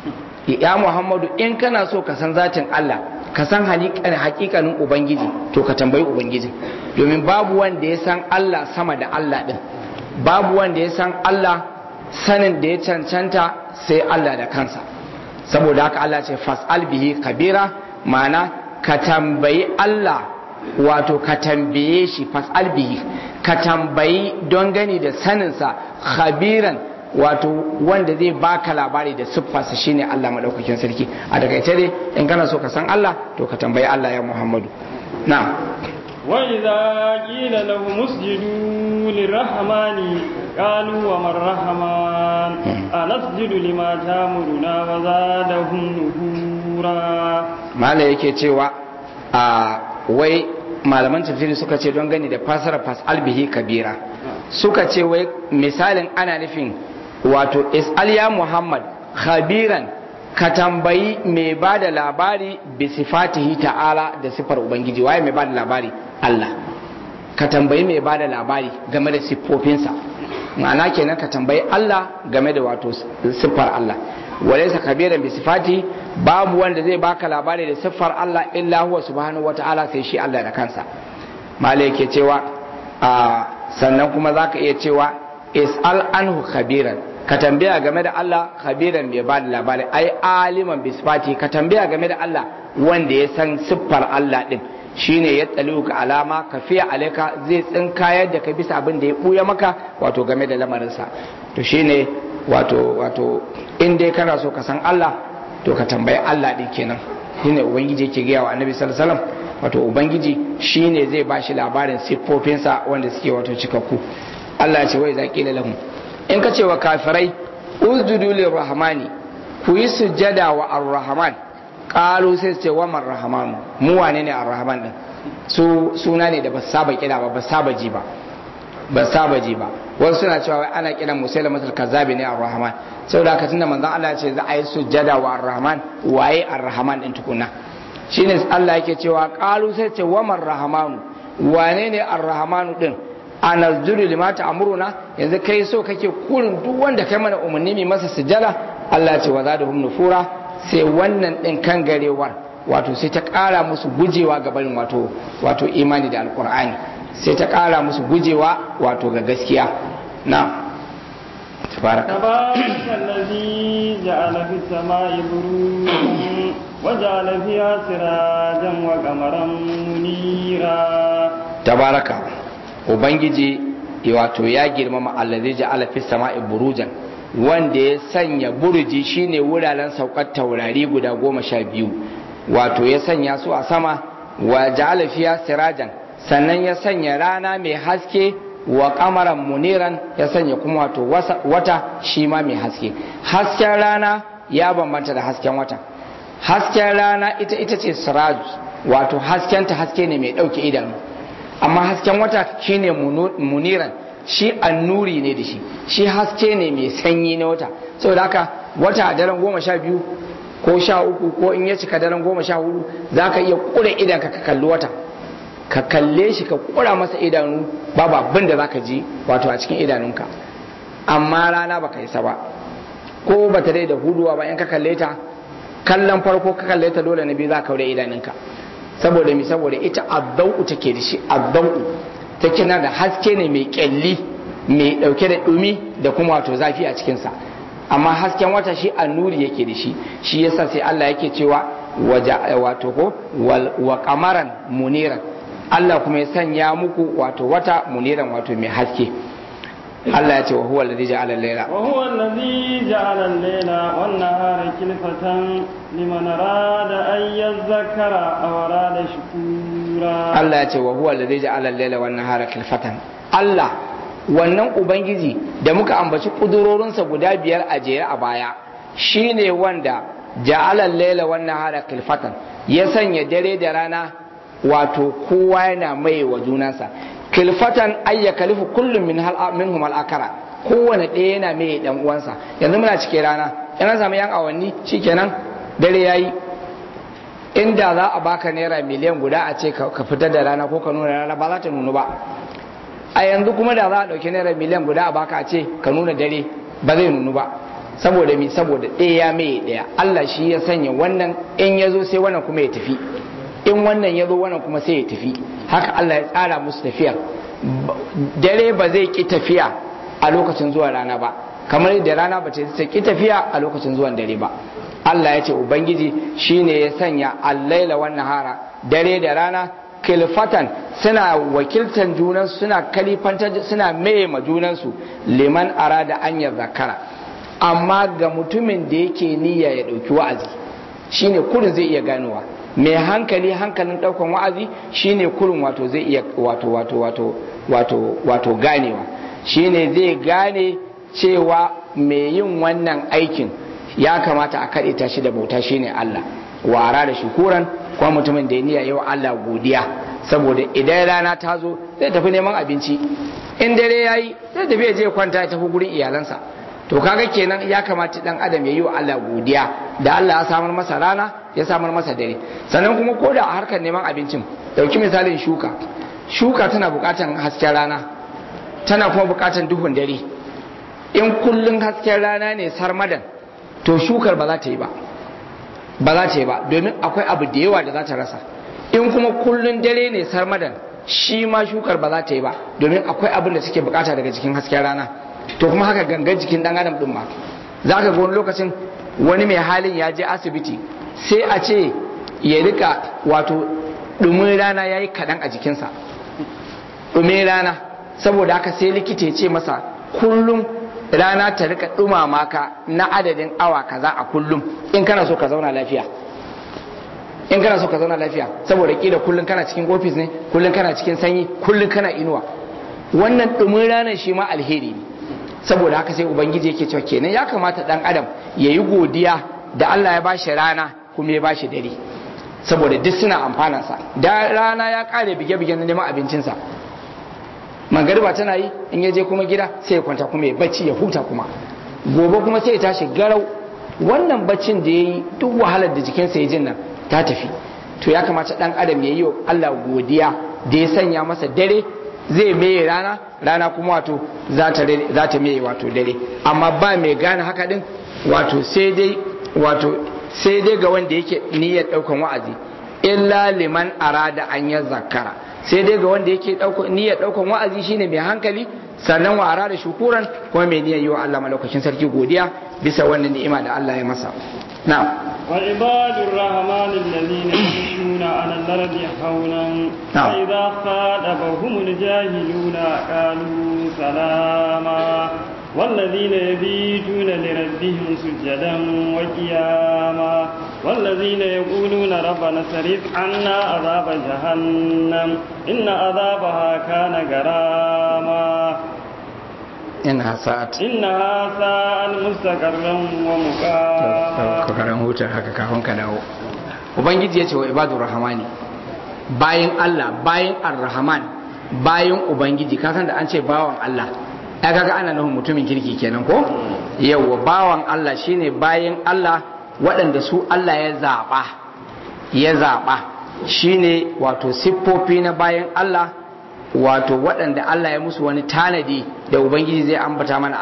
ya Muhammadu in kana so ka san zatin Allah ka san hakikanin Ubangiji to ka tambayi Ubangiji domin babu wanda ya san Allah sama da Allah din babu wanda ya san Allah sanin da ya cancanta sai Allah da kansa saboda haka Allah ce fas'al bihi kabira ma'ana ka tambayi Allah wato ka tambaye shi fas'al bihi ka tambayi don gani da saninsa khabiran wato wanda zai baka labari da siffarsa shine Allah madaukakin sarki a takaice dai in kana so ka san Allah to ka tambayi Allah ya Muhammadu na'am
وإذا قيل لهم اسجدوا للرحمن قالوا وما الرحمن أنسجد لما تامرنا وزادهم نفورا
ما لا yake cewa a wai malaman tafsiri suka ce don gani da fasara fasal bihi kabira suka ce wai misalin ana nufin wato is'al ya muhammad khabiran ka tambayi mai ba da labari bi sifatihi ta'ala da sifar ubangiji waye mai ba da labari Allah ka tambayi mai ba da labari game da siffofinsa ma'ana kenan ka tambayi Allah game da wato siffar Allah walaysa kabiran bi sifati babu wanda zai baka labari da siffar Allah illa huwa subhanahu wata'ala sai shi Allah da kansa malai yake cewa sannan kuma zaka iya cewa is'al anhu khabiran ka tambaya game da Allah khabiran mai ba da labari ai aliman bi sifati ka tambaya game da Allah wanda ya san siffar Allah din shine ya tsaliu ka alama ka fiya alaika zai tsinkayar da ka bisa abin da ya buya maka wato game da lamarinsa to shine wato wato in dai kana so ka san Allah to ka tambayi Allah din kenan shine ubangiji yake gaya wa annabi sallallahu alaihi wasallam wato ubangiji shine zai bashi labarin siffofinsa wanda suke wato cikakku Allah ya ce wai zaqila lahum in ka ce wa kafirai usjudu lirrahmani ku yi sujjada wa ar-rahman qalu sai su ce wa man rahmanu mu wane ne ar-rahman din su suna ne da ba saba kira ba ba saba ji ba ba saba ji ba wasu suna cewa ana kiran musailama kazzabi ne ar-rahman saboda haka tunda manzon Allah ya ce za a yi sujjada wa ar-rahman waye ar-rahman din tukuna shine Allah yake cewa qalu sai ce wa man rahmanu wane ne ar-rahmanu din anazjuru lima ta'muruna yanzu kai so kake kurin duk wanda kai mana umarni mai masa sujjada Allah ce wa zadahum nufura sai wannan din kan garewar wato sai ta kara musu gujewa ga barin wato wato imani da alqur'ani sai ta kara musu gujewa wato ga gaskiya na تبارك
تبارك الذي جعل في السماء بروجا وجعل فيها سراجا وقمرا منيرا
تبارك ubangiji wato ya girmama allazi ja'ala fis sama'i burujan wanda ya sanya burji shine wuraren saukar taurari guda goma sha biyu wato ya sanya su a sama wa ja'ala fiya sirajan sannan ya sanya rana mai haske wa kamaran muniran ya sanya kuma wato wata shi ma mai haske hasken rana ya bambanta da hasken wata hasken rana ita ita ce siraj wato haskenta haske ne mai ɗauke idanu amma hasken wata shine muniran shi annuri ne da shi shi haske ne mai sanyi na wata saboda haka wata a daren goma sha biyu ko sha uku ko in ya cika daren goma sha hudu za ka iya kure idan ka kalli wata ka kalle shi ka kura masa idanu babu abin da za ka ji wato a cikin idanunka amma rana baka isa ba ko ba ta dai da huduwa ba in ka kalle ta kallon farko ka kalle ta dole na biyu za ka kaure idanunka saboda mi saboda ita addau take da shi addau take na da haske ne mai kyalli mai dauke da dumi da kuma wato zafi a cikinsa amma hasken wata shi annuri yake da shi shi yasa sai Allah yake cewa wato ko wa kamaran muniran Allah kuma ya sanya muku wato wata muniran wato mai haske Allah ya ce wa huwa alladhi ja'ala al-layla
wa huwa alladhi ja'ala al-layla wan nahara khilfatan liman arada an yadhakkara aw arada shukura
Allah ya ce wa huwa alladhi ja'ala al-layla wan nahara khilfatan Allah wannan ubangiji da muka ambaci kudurorinsa guda biyar a jere a baya shine wanda ja'ala al-layla wan nahara khilfatan ya sanya dare da rana wato kowa yana mai wa junansa kilfatan ayya kalifu kullum min hal minhum al akara kowane ɗaya yana mai dan uwansa yanzu muna cike rana yana samu yan awanni shikenan dare yayi inda za a baka naira miliyan guda a ce ka fitar da rana ko ka nuna rana ba za ta nunu ba a yanzu kuma da za a ɗauki naira miliyan guda a baka a ce ka nuna dare ba zai nunu ba saboda mi saboda ɗaya mai ɗaya Allah shi ya sanya wannan in ya zo sai wannan kuma ya tafi in wannan ya zo wannan kuma sai ya tafi haka Allah ya tsara musu tafiyar dare ba zai ki tafiya a lokacin zuwa rana ba kamar da rana ba ta ki tafiya a lokacin zuwan dare ba Allah ya ce ubangiji shine ya sanya allaila wan nahara dare da rana kilfatan suna wakiltan junansu suna kalifantar suna maye ma junansu liman arada an ya zakara amma ga mutumin da yake niyya ya ɗauki wa'azi shine kurin zai iya ganowa mai hankali hankalin ɗaukan wa'azi shine kurin wato zai iya wato wato wato wato wato ganewa shine zai gane cewa mai yin wannan aikin ya kamata a kaɗe ta shi da bauta shine Allah wara da shukuran kuma mutumin da ya niyya yau Allah godiya saboda idan rana ta zo zai tafi neman abinci in dare yayi zai tafi ya je kwanta ya tafi gurin iyalansa to kaga kenan ya kamata dan adam ya yi wa Allah godiya da Allah ya samar masa rana ya samar masa dare sannan kuma ko da a harkar neman abincin dauki misalin shuka shuka tana bukatan hasken rana tana kuma bukatan duhun dare in kullun hasken rana ne sarmadan to shukar ba za ta yi ba ba za ta yi ba domin akwai abu da yawa da za ta rasa in kuma kullun dare ne sarmadan shi ma shukar ba za ta yi ba domin akwai abin da suke bukata daga jikin hasken rana to kuma haka gangan jikin dan adam din ma za ka ga wani lokacin wani mai halin ya je asibiti sai a ce ya rika wato dumin rana ya yi kaɗan a jikinsa dumin rana saboda haka sai likita ya ce masa kullum rana ta rika dumama ka na adadin awa kaza a kullum in kana so ka zauna lafiya in kana so ka zauna lafiya saboda kila kullum kana cikin ofis ne kullum kana cikin sanyi kullum kana inuwa wannan dumin ranar shi ma alheri ne saboda haka sai ubangiji yake cewa kenan ya kamata dan adam ya yi godiya da Allah ya bashi rana kuma ya bashi dare saboda duk suna amfanansa da rana ya kare bige-bige na neman abincinsa magariba tana yi in ya je kuma gida sai ya kwanta kuma ya bacci ya huta kuma gobe kuma sai ya tashi garau wannan baccin da ya yi duk wahalar da jikinsa ya jin nan ta tafi to ya kamata dan adam ya yi wa Allah godiya da ya sanya masa dare zai meye rana rana kuma wato za ta meye wato dare amma ba mai gane haka din wato sai dai wato sai dai ga wanda yake niyyar daukan wa'azi illa liman arada an ya zakara sai dai ga wanda yake niyyar daukan wa'azi shine mai hankali sannan wa arada shukuran kuma mai niyyar yi wa Allah malaukakin sarki godiya bisa wannan ni'ima da Allah ya masa na'am
وعباد الرحمن الذين يمشون على الأرض حولا فإذا خاطبهم الجاهلون قالوا سلاما والذين يبيتون لربهم سجدا وقياما والذين يقولون ربنا صرف عنا عذاب جهنم إن عذابها كان غراما
إنها ساعت
إنها ساعت مستقرا ومقاما
kokarin hutar haka kafin ka dawo ubangiji ya ce wa ibadu rahamani bayan Allah bayan ar-rahman bayan ubangiji ka san da an ce bawan Allah ya kaga ana nufin mutumin kirki kenan ko yawa bawan Allah shine bayan Allah waɗanda su Allah ya zaɓa ya zaɓa shine wato siffofi na bayan Allah wato waɗanda Allah ya musu wani tanadi da ubangiji zai ambata mana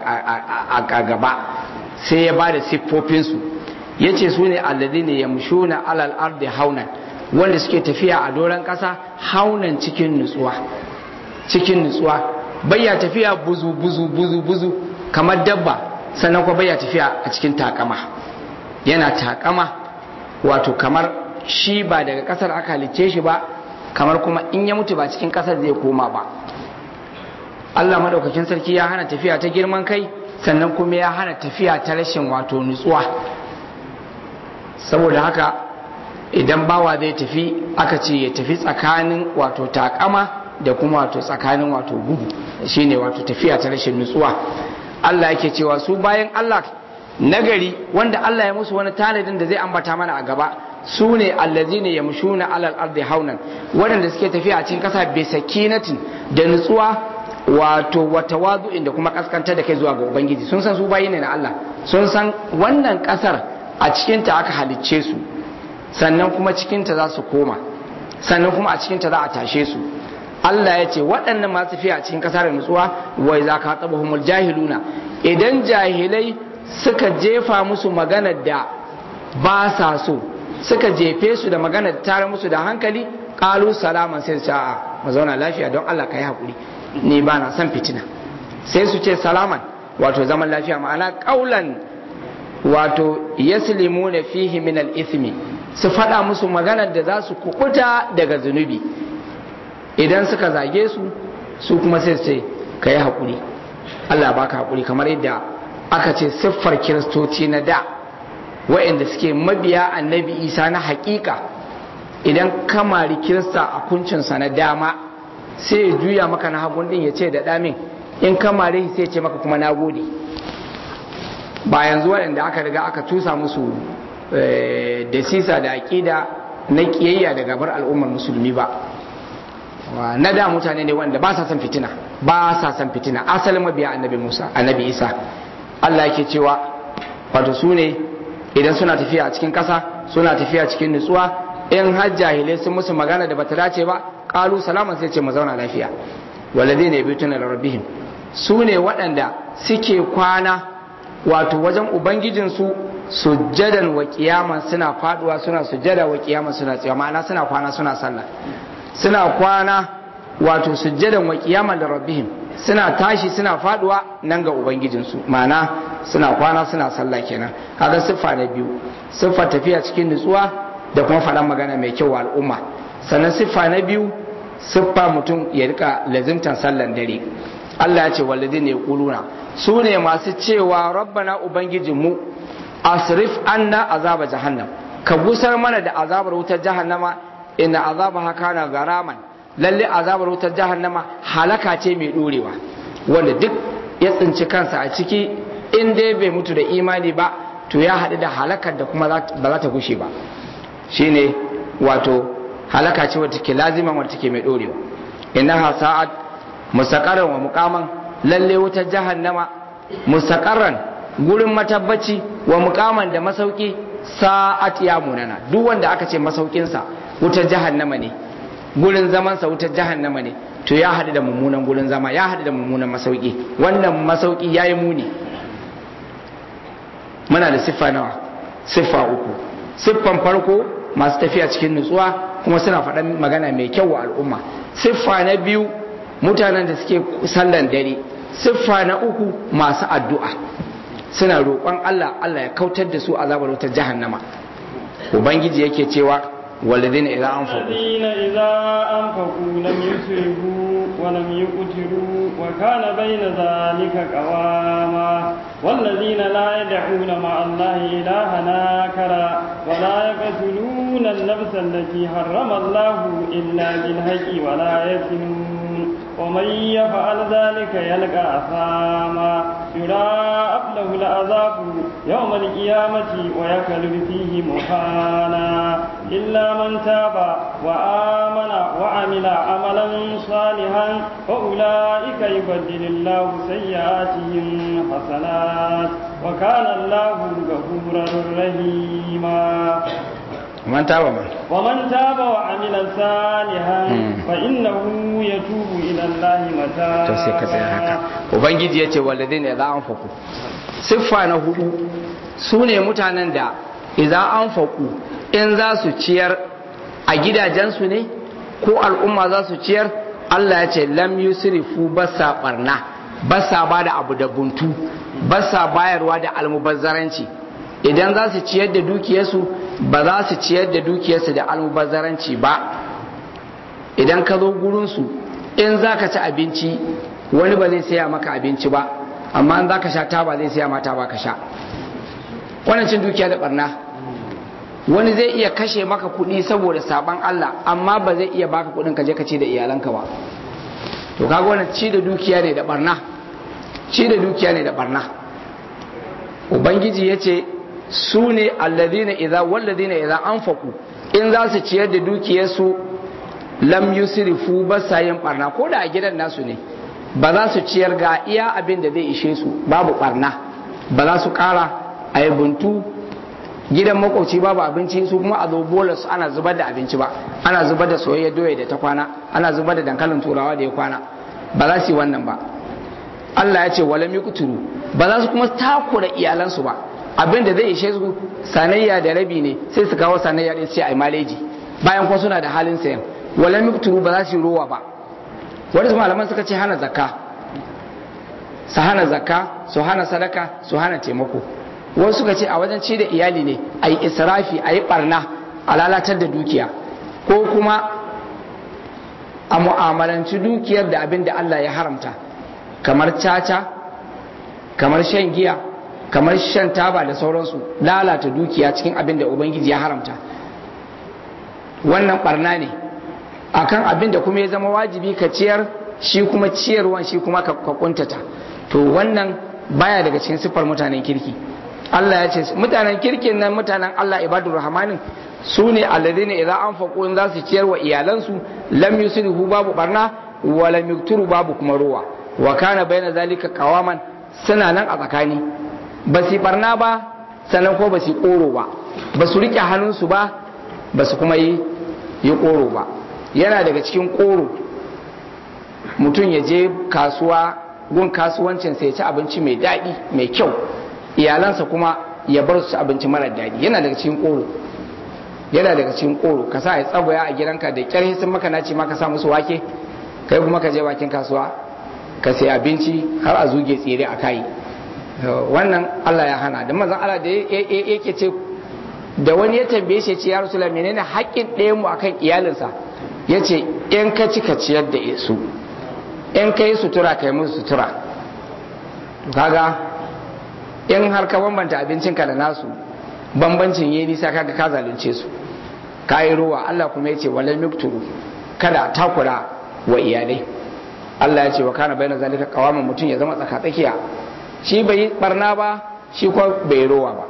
a gaba sai ya ba da siffofinsu ya ce su ne alladi ne ya mushuna alal ardi haunan wanda suke tafiya a doron ƙasa haunan cikin nutsuwa cikin nutsuwa bayya tafiya buzu buzu buzu buzu kamar dabba sannan kuma bayya tafiya a cikin takama yana takama wato kamar shi ba daga ƙasar aka halicce shi ba kamar kuma in ya mutu ba cikin ƙasar zai koma ba Allah madaukakin sarki ya hana tafiya ta girman kai sannan kuma ya hana tafiya ta rashin wato nutsuwa saboda haka idan bawa zai tafi aka ce ya tafi tsakanin wato takama da kuma wato tsakanin wato gudu shine wato tafiya ta rashin nutsuwa Allah yake cewa su bayan Allah nagari wanda Allah ya musu wani tanadin da zai ambata mana a gaba su ne allazina yamshuna alal ardi haunan waɗanda suke tafiya a cikin ƙasa bi sakinatin da nutsuwa wato wata wazu'in da kuma kaskantar da kai zuwa ga ubangiji sun san su bayi ne na Allah sun san wannan ƙasar a cikinta aka halicce su sannan kuma cikinta za su koma sannan kuma a cikinta za a tashe su Allah ya ce waɗannan masu fiye a cikin ƙasa da nutsuwa wai za ka taɓa humul jahiluna idan jahilai suka jefa musu maganar da ba sa so suka jefe su da maganar da tare musu da hankali ƙalu salaman sai su a'a mu zauna lafiya don Allah ka yi haƙuri ni ba na son fitina sai su ce salaman wato zaman lafiya ma'ana ƙaulan wato yaslimuna fihi min al-ithmi su faɗa musu maganar da za su kukuta daga zunubi idan suka zage su su kuma sai ce ka yi haƙuri Allah baka haƙuri kamar yadda aka ce siffar kiristoci na da wa'inda suke mabiya annabi isa na haƙiƙa idan kamari kirista a kuncinsa na dama sai ya juya maka na hagun din ya ce da ɗamin in kamare sai ya ce maka kuma na gode ba yanzu waɗanda aka riga aka tusa musu da sisa da aƙida na ƙiyayya da gabar al'ummar musulmi ba na da mutane ne wanda ba sa son fitina ba sa son fitina asalin mabiya annabi musa annabi isa allah yake cewa wato su ne idan suna tafiya a cikin ƙasa suna tafiya cikin nutsuwa in har jahilai sun musu magana da bata dace ba ƙalu salaman sai ce mu zauna lafiya walladai ne biyu da rabbihim su ne waɗanda suke kwana wato wajen ubangijinsu sujjadan wa kiyaman suna faduwa suna sujjada wa kiyaman suna tsaye ma'ana suna kwana suna sallah suna kwana wato sujjadan wa kiyaman da rabbihim suna tashi suna faduwa nan ga ubangijinsu ma'ana suna kwana suna sallah kenan kaga siffa na biyu siffar tafiya cikin nutsuwa da kuma faɗan magana mai kyau wa al'umma sannan siffa na biyu siffa mutum ya rika lazimtan sallan dare Allah ya ce wallazi ne kuluna su ne masu cewa rabbana ubangijinmu asrif anna azaba jahannam ka gusar mana da azabar wutar jahannama inna azaba kana garaman lalle azabar wutar jahannama halaka ce mai dorewa wanda duk ya tsinci kansa a ciki in dai bai mutu da imani ba to ya haɗu da halakar da kuma ba za ta gushe ba shine wato halaka ce wadda take laziman wadda take mai dorewa innaha sa'at mustaqarran wa muqaman lalle wutar jahannama mustaqarran gurin matabbaci wa muqaman da masauki sa'at ya munana duk wanda aka ce masaukin sa wutar jahannama ne gurin zaman sa wutar jahannama ne to ya hadu da mummunan gurin zama ya hadu da mummunan masauki wannan masauki yayi muni muna da siffa nawa siffa uku siffan farko masu tafiya cikin nutsuwa kuma suna faɗan magana mai kyau wa al'umma siffa na biyu mutanen da suke sallan dare siffa na uku masu addu'a suna roƙon Allah Allah ya kautar da su azabar wutar jahannama ubangiji yake cewa walladina idza anfaqu
الذين إذا أنفقوا لم يسرفوا ولم يقتروا وكان بين ذلك قواما والذين لا يدعون مع الله إلها آخر ولا يقتلون النفس التي حرم الله إلا بالحق ولا يزنون ومن يفعل ذلك يلقى أثاما يضاعف له العذاب يوم القيامة ويخلد فيه مهانا إلا من تاب وآمن وعمل عملا صالحا فأولئك يبدل الله سيئاتهم حسنات وكان الله غفورا رحيما
man taba man
ومن تاب وعمل صالحا فإنه يتوب إلى الله
to sai ka tsaya haka
متابا
ubangiji yace walladina idza anfaqu siffa na hudu su ne mutanen da idza anfaqu in za su ciyar a gidajensu ne ko al'umma za su ciyar Allah ya ce lam yusrifu basa barna basa ba da abu da buntu basa bayarwa da almubazzaranci idan za su ciyar da dukiyarsu ba za su ciyar da dukiyarsu da almubazzaranci ba idan ka zo gurinsu in za ka ci abinci wani ba zai saya maka abinci ba amma in za ka sha taba zai saya mata ba ka sha wannan cin dukiya da barna wani zai iya kashe maka kuɗi saboda saban Allah amma ba zai iya baka kuɗin ka je ka ci da iyalanka ba to kaga wannan ci da dukiya ne da barna ci da dukiya ne da barna ubangiji ya ce su ne alladhina idza walladhina idza anfaqu in za su ciyar da dukiyarsu lam yusrifu ba sa yin barna ko da a gidan nasu ne ba za su ciyar ga iya abin da zai ishe su babu barna ba za su kara a yi buntu gidan makwabci babu abinci su kuma a zo bolas ana zubar da abinci ba ana zubar da soyayya doya da ta kwana ana zubar da dankalin turawa da ya kwana ba za su yi wannan ba Allah ya ce wala kuturu ba za su kuma takura iyalansu ba abin da zai ishe su sanayya da rabi ne sai su kawo sanayya din sai ai maleji bayan kuma suna da halin sayan wala kuturu ba za su yi rowa ba wani su malaman suka ce hana zakka su hana zakka su hana sadaka su hana taimako wasu suka ce a wajen ci da iyali ne a yi israfi a yi barna a lalatar da dukiya ko kuma a mu'amalanci dukiyar da abin da Allah ya haramta kamar caca kamar shan giya kamar shan taba da sauransu lalata dukiya cikin abin da ubangiji ya haramta wannan barna ne akan abin da kuma ya zama wajibi ka ciyar shi kuma ciyarwan shi kuma ka kuntata to wannan baya daga cikin siffar mutanen kirki Allah ya ce mutanen kirkin nan mutanen Allah ibadur rahmanin su ne alladhina idza anfaqu in za su ciyar wa iyalansu lam yusrifu babu barna wa lam yukturu babu kuma ruwa wa kana baina zalika qawaman suna nan a tsakani ba su barna ba sannan ko ba su koro ba ba su rike hannunsu ba ba su kuma yi yi koro ba yana daga cikin koro mutum ya je kasuwa gun kasuwancin sai ya ci abinci mai daɗi mai kyau iyalansa kuma ya bar su abinci mara daɗi yana daga cikin koro yana daga cikin koro ka sa ya tsagwaya a gidanka da kyar sun maka naci ma ka sa musu wake kai kuma ka je bakin kasuwa ka sai abinci har a zuge tsire a kai wannan Allah ya hana da manzon Allah da yake ce da wani ya tambaye shi ce ya rasulullah menene haƙƙin ɗayan mu akan iyalinsa yace in ka ci ka ciyar da su in ka yi sutura ka yi musu sutura kaga in har ka bambanta abincinka da nasu bambancin yi nisa kaga ka zalunce su ka yi ruwa Allah kuma ya ce walal mikturu kada takura wa iyalai Allah ya ce wa kana bayyana zalika kawaman mutum ya zama tsaka tsakiya shi bai yi barna ba shi kuma bai ruwa ba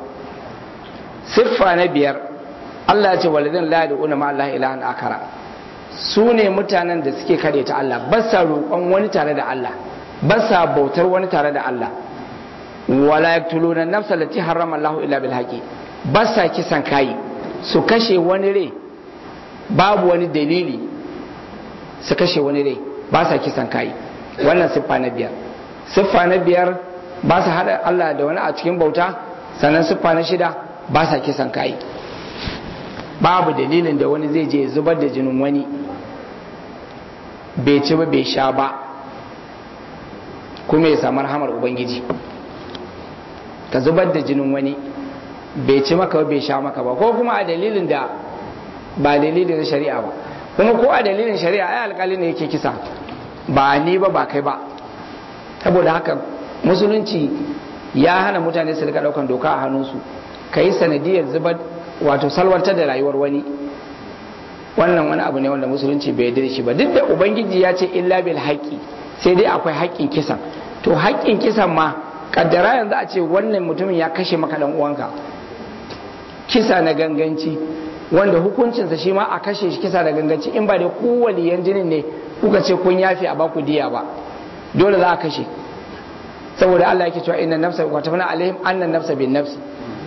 siffa na biyar Allah ya ce walidin la yad'una ma Allah ilahan akara su ne mutanen da suke kare ta Allah ba sa roƙon wani tare da Allah ba sa bautar wani tare da Allah wala yaktuluna nafsa allati harrama Allah illa bil haqi ba sa kisan kai su kashe wani rai babu wani dalili su kashe wani rai ba sa kisan kai wannan siffa na biyar siffa na biyar ba sa hada Allah da wani a cikin bauta sannan siffa na shida ba sa kisan kai babu dalilin da wani zai je zubar da jinin wani bai ci ba bai sha ba kuma ya samu rahamar ubangiji ka zubar da jinin wani bai ci maka bai sha maka ba ko kuma a dalilin da ba dalilin shari'a ba kuma ko a dalilin shari'a ai alkali ne yake kisa ba ni ba ba kai ba saboda haka musulunci ya hana mutane su rika daukan doka a hannunsu ka yi sanadiyar zubar wato salwantar da rayuwar wani wannan wani abu ne wanda musulunci bai yarda shi ba duk da ubangiji ya ce illa bil haqqi sai dai akwai haƙƙin kisan to haƙƙin kisan ma kaddara yanzu a ce wannan mutumin ya kashe maka dan uwanka kisa na ganganci wanda hukuncinsa shi ma a kashe shi kisa da ganganci in ba da kowane yan jinin ne kuka ce kun yafe a baku diya ba dole za a kashe saboda Allah yake cewa inna nafsa wa tafana alaihim annan nafsa bin nafsi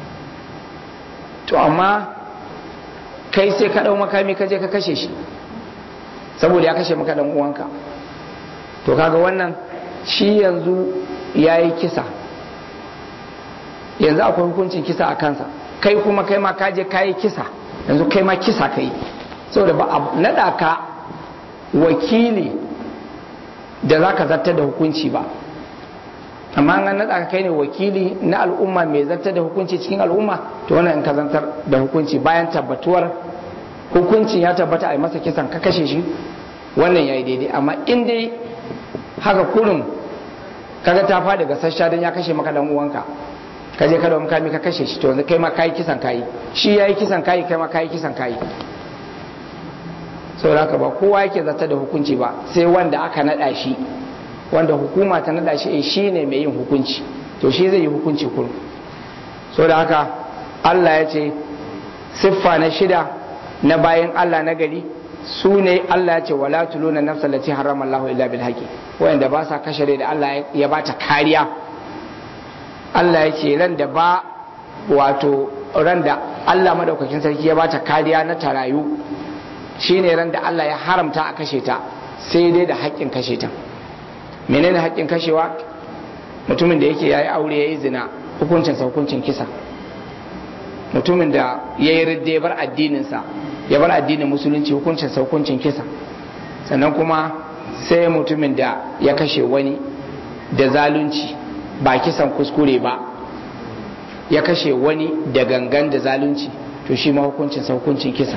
to amma kai sai ka dau makami ka je ka kashe shi saboda ya kashe maka dan uwanka to kaga wannan shi yanzu yayi kisa yanzu akwai hukuncin kisa a kansa kai kuma kai ma kaje kayi kisa yanzu kai ma kisa kai saboda ba a naɗa ka wakili da za ka zartar da hukunci ba amma an naɗa ka kai ne wakili na al'umma mai zartar da hukunci cikin al'umma to wannan in ka zartar da hukunci bayan tabbatuwar hukuncin ya tabbata a yi masa kisan ka kashe shi wannan ya yi daidai amma in dai haka kurin kaga ta faɗi ga sassa don ya kashe maka dan uwanka ka je ka da makami ka kashe shi to yanzu kai ma kai kisan kai shi yayi kisan kai kai ma kai kisan kai saboda haka ba kowa yake zata da hukunci ba sai wanda aka nada shi wanda hukuma ta nada shi shi ne mai yin hukunci to shi zai yi hukunci kurum saboda haka Allah ya ce siffa na shida na bayan Allah na gari su ne Allah ya ce wala tuluna nafsa lati harrama Allah illa bil haqi wanda ba sa kashe da Allah ya bata kariya Allah ya ce ran da ba wato ran da Allah madaukakin sarki ya bata kariya na tarayu shine ran da Allah ya haramta a kashe ta sai dai da haƙƙin kashe ta menene haƙƙin kashewa mutumin da yake yayi aure yayi zina hukuncin sa hukuncin kisa mutumin da yayi ridda ya bar addinin sa ya bar addinin musulunci hukuncin sa hukuncin kisa sannan kuma sai mutumin da ya kashe wani da zalunci ba kisan kuskure ba ya kashe wani da gangan da zalunci to shi ma hukuncin sa hukuncin kisa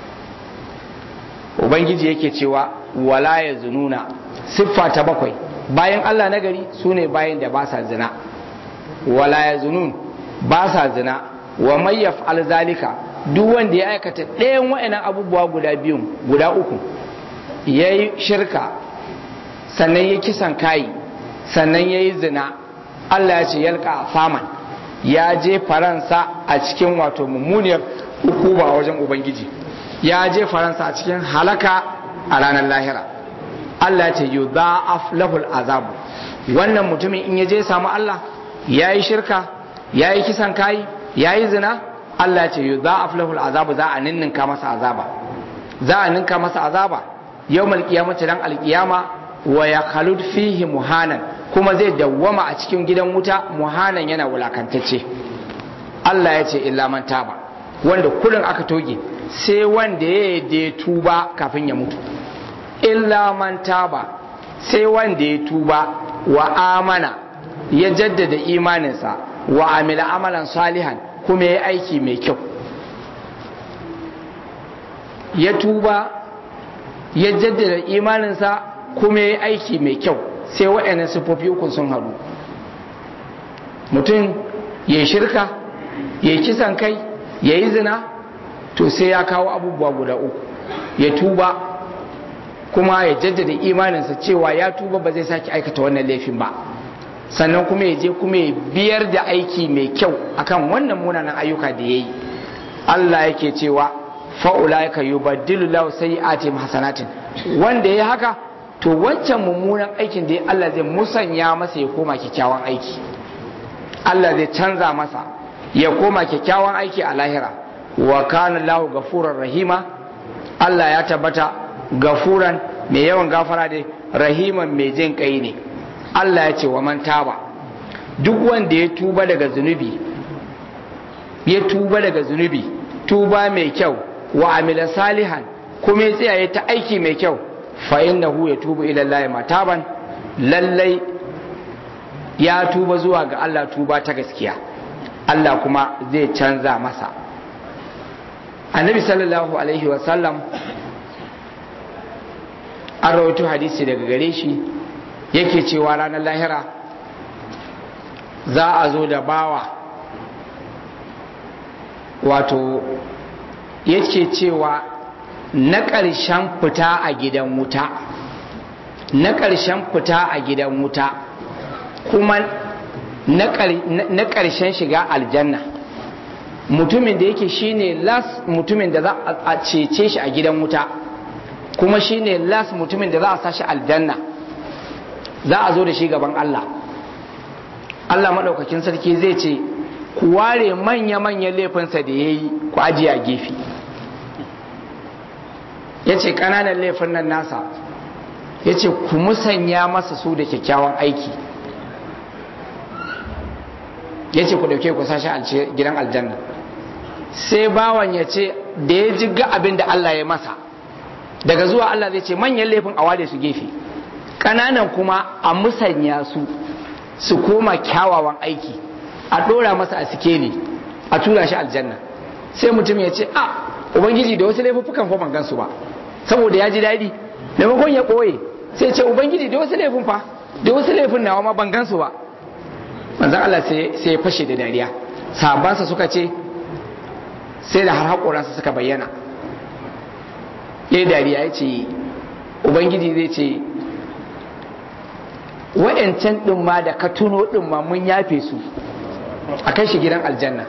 ubangiji yake cewa wala ya zununa siffa ta bakwai bayan Allah na gari su ne bayan da ba sa zina wala ya zunun ba sa zina wa mai yaf'al zalika duk wanda ya aikata ɗayan wa'annan abubuwa guda biyun guda uku ya yi shirka sannan ya kisan kayi sannan ya yi zina Allah ya ce yalka faman ya je faransa a cikin wato mummuniyar hukuma wajen ubangiji ya je faransa a cikin halaka a ranar lahira Allah ya ce yu za'af lahul azabu wannan mutumin in ya je samu Allah ya yi shirka ya yi kisan kayi ya yi zina Allah ya ce yu za'af lahul azabu za a ninninka masa azaba za a ninka masa azaba yawmal qiyamati dan alqiyama wa ya khalud fihi muhanan kuma zai dawwama a cikin gidan wuta muhanan yana wulakantacce Allah ya ce illa man taba wanda kullun aka toge sai wanda ya yi tuba kafin ya mutu illa man taba sai wanda ya tuba wa amana ya jaddada imaninsa wa amila amalan salihan kuma ya aiki mai kyau ya tuba ya jaddada imaninsa kuma ya aiki mai kyau sai waɗannan siffofi uku sun haɗu mutum ya shirka ya kisan kai ya yi zina to sai ya kawo abubuwa guda uku ya tuba kuma ya jaddada imaninsa cewa ya tuba ba zai sake aikata wannan laifin ba sannan kuma ya je kuma ya biyar da aiki mai kyau akan wannan munanan ayyuka da ya yi Allah yake cewa fa'ulaika yubaddilu lahu sayyi'atihim hasanatin wanda ya haka to wancan mummunan aikin da Allah zai musanya masa ya koma kyakkyawan aiki Allah zai canza masa ya koma kyakkyawan aiki a lahira wa kana lahu gafuran rahima Allah ya tabbata gafuran mai yawan gafara da rahiman mai jin kai ne Allah ya ce wa man taba duk wanda ya tuba daga zunubi ya tuba daga zunubi tuba mai kyau wa amila salihan kuma ya tsaya ta aiki mai kyau fa innahu yatubu ila Allah mataban lallai ya tuba zuwa ga Allah tuba ta gaskiya Allah kuma zai canza masa annabi sallallahu alaihi wasallam an rawaito hadisi daga gare shi yake cewa ranar lahira za a zo da bawa wato yake cewa na ƙarshen fita a gidan wuta na ƙarshen fita a gidan wuta kuma na ƙarshen shiga aljanna mutumin da yake shine las mutumin da za a cece shi a gidan wuta kuma shine las mutumin da za a sashi aljanna za a zo da shi gaban Allah Allah maɗaukakin sarki zai ce ku ware manya-manyan laifinsa da ya yi ku ajiye a gefe ya ce ƙananan laifin nan nasa ya ce ku musanya masa su da kyakkyawan aiki ya ce ku ɗauke ku sashi gidan aljanna sai bawan ya ce da ya ji ga abin da Allah ya masa daga zuwa Allah zai ce manyan laifin a ware su gefe ƙananan kuma a musanya su su koma kyawawan aiki a ɗora masa a sikeli a tura shi aljanna sai mutum ya ce a ubangiji da wasu laifuffukan fa ban gansu ba saboda ya ji daɗi maimakon ya ɓoye sai ce ubangiji da wasu laifin fa da wasu laifin nawa ma ban gansu ba manzan Allah sai ya fashe da dariya sahabbansa suka ce sai da har haƙoransa suka bayyana ya dariya ya ce ubangiji zai ce wa'yancan ɗin ma da ka tuno ɗin ma mun yafe su a kai shi gidan aljanna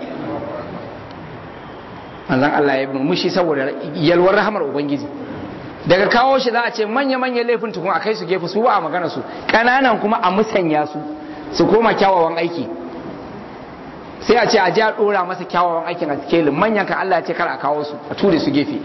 manzan Allah ya murmushi saboda yalwar rahamar ubangiji daga kawo shi za a ce manya-manya laifin tukun a kai su gefe su ba a magana su ƙananan kuma a musanya su su koma kyawawan aiki sai a ce a ji a dora masa kyawawan aikin a sikelin manyan kan Allah ya ce kar a kawo su a ture su gefe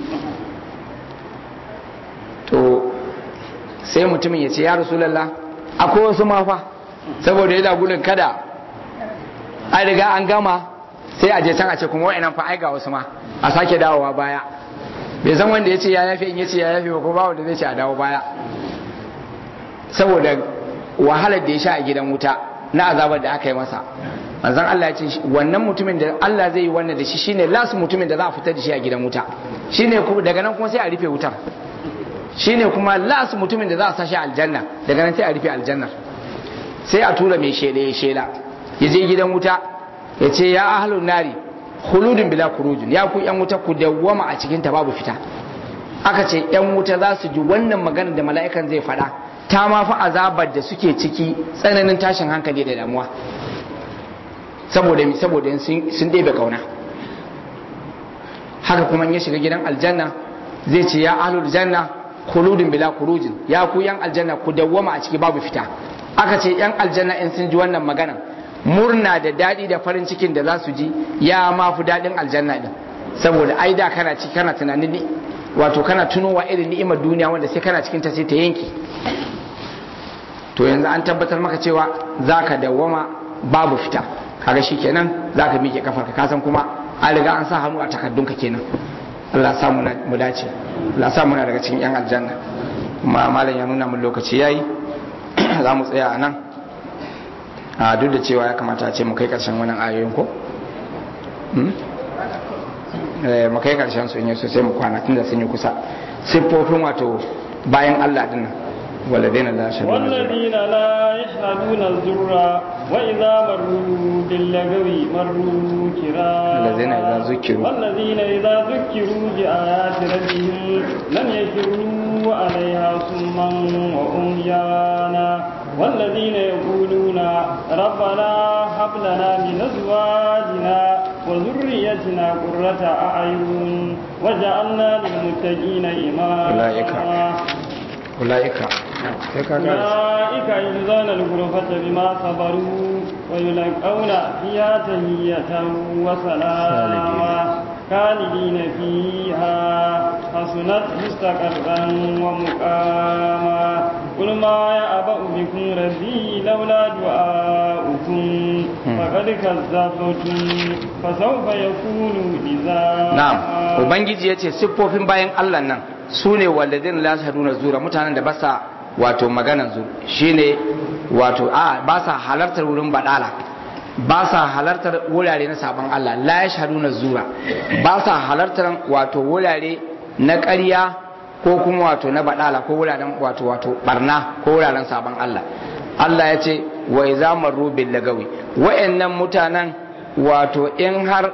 to sai mutumin ya ce ya rasulallah akwai wasu mafa saboda yana gudun kada an riga an gama sai a je can a ce kuma wa'annan fa ai ga wasu ma a sake dawowa baya bai san wanda ya ce ya yafe in ya ce ya yafe ba ko ba wanda zai ce a dawo baya saboda wahalar da ya sha a gidan wuta na azabar da aka yi masa manzon Allah ya ce wannan mutumin da Allah zai yi wannan da shi shine lasu mutumin da za a fitar da shi a gidan wuta shine kuma daga nan kuma sai a rufe wutar shine kuma lasu mutumin da za a sa shi aljanna daga nan sai a rufe aljannar sai a tura mai shela ya shela ya je gidan wuta ya ce ya ahlun nari khuludun bila kurujun ya ku yan wuta ku dawwama a cikin ta babu fita aka ce yan wuta za su ji wannan magana da mala'ikan zai faɗa ta ma fa azabar da suke ciki tsananin tashin hankali da damuwa saboda mi saboda sun ɗebe kauna haka kuma in ya shiga gidan aljanna zai ce ya ahlul janna khuludun bila kurujin ya ku yan aljanna ku dawwama a ciki babu fita aka ce yan aljanna in sun ji wannan magana murna da daɗi da farin cikin da za su ji ya ma fi daɗin aljanna din saboda ai da kana ci kana tunanin ni wato kana tunowa irin ni'imar duniya wanda sai kana cikin ta sai ta yanki to yanzu an tabbatar maka cewa zaka dawwama babu fita kaga shikenan zaka miƙe kafarka ka san kuma an riga an sa hannu a takaddunka kenan Allah sa mu dace Allah sa muna daga cikin yan aljanna kuma malam ya nuna mun lokaci yayi za mu tsaya a nan a duk da cewa ya kamata a ce mu kai karshen wannan ayoyin ko mu kai karshen su in yaso sai mu kwana tunda sun yi kusa siffofin wato bayan Allah dinnan والذين لا يشهدون
والذين لا يشهدون الزور وإذا مروا باللغو مروا كراما
الذين إذا ذكروا
والذين إذا ذكروا بآيات ربهم لم يكروا عليها صما وعميانا والذين يقولون ربنا هب لنا من أزواجنا وذريتنا قرة أعين وجعلنا للمتقين إماما
أولئك أولئك
أولئك يجزون الغرفة بما صبروا ويلقون فيها تهية وسلاما خالدين فيها حسنت مستقرا ومقاما قل ما يأبأ بكم ربي لولا دعاؤكم فقد كذبتم فسوف يكون لزاما
na'am ubangiji yace siffofin bayan Allah nan su ne walladin la saduna zura mutanen da basa wato maganan zu shine wato a ba sa halartar wurin badala ba sa halartar wurare na sabon Allah la yashhaduna zura ba sa halartar wato wurare na ƙarya ko kuma wato na badala ko wuraren wato wato barna ko wuraren sabon Allah Allah ya ce wa iza marru bil lagawi wa'annan mutanen wato in har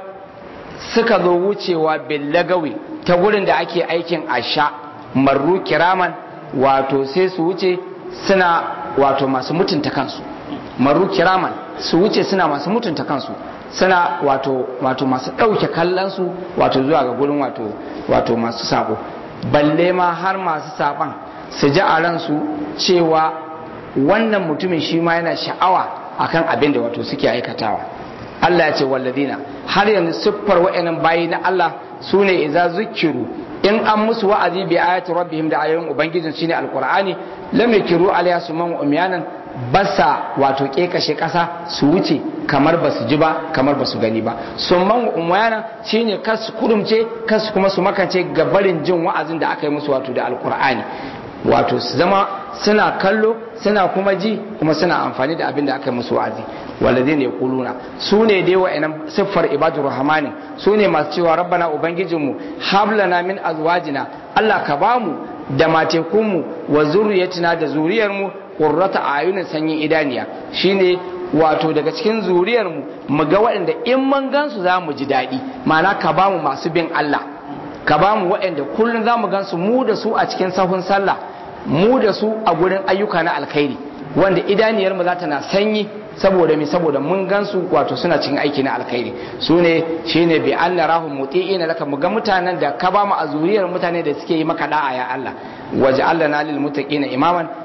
suka zo wucewa billagawi ta gurin da ake aikin asha marru kiraman wato sai su wuce suna wato masu mutunta kansu marru kiraman su wuce suna masu mutunta kansu suna wato wato masu ɗauke kallonsu wato zuwa ga gurin wato wato masu sabo balle ma har masu saban su ji a ransu cewa wannan mutumin shi ma yana sha'awa akan abin da wato suke aikatawa Allah ya ce walladina har yanzu siffar wa'annan bayi na Allah su ne idza zukiru in an musu wa'azi bi ayati rabbihim da ayoyin ubangijin shine alqur'ani lam yakiru alaiha suman umyanan basa wato kekashe kasa su wuce kamar basu ji ba kamar basu gani ba summan umyana shine kasu kurumce kasu kuma su makance ga barin jin wa'azin da aka yi musu wato da alqur'ani wato su zama suna kallo suna kuma ji kuma suna amfani da abin da aka yi musu wa'azi walladin ya kuluna su ne dai wa'annan siffar ibadur rahmani su ne masu cewa rabbana ubangijinmu hablana min azwajina Allah ka bamu da matekunmu wa zuriyatina da zuriyarmu qurrata ayunin sanyin idaniya shine wato daga cikin zuriyarmu mu ga waɗanda in mun gansu za mu ji daɗi ma'ana ka bamu masu bin Allah ka bamu waɗanda kullum za mu gansu mu da su a cikin sahun sallah mu da su a gurin ayyuka na alkhairi wanda idaniyar mu za ta na sanyi saboda mi saboda mun gansu wato suna cikin aiki na alkhairi su ne shine bi an narahum muti'ina laka mu ga mutanen da ka ba mu a zuriyar mutane da suke yi maka da'a ya Allah waje Allah na lil muttaqina imaman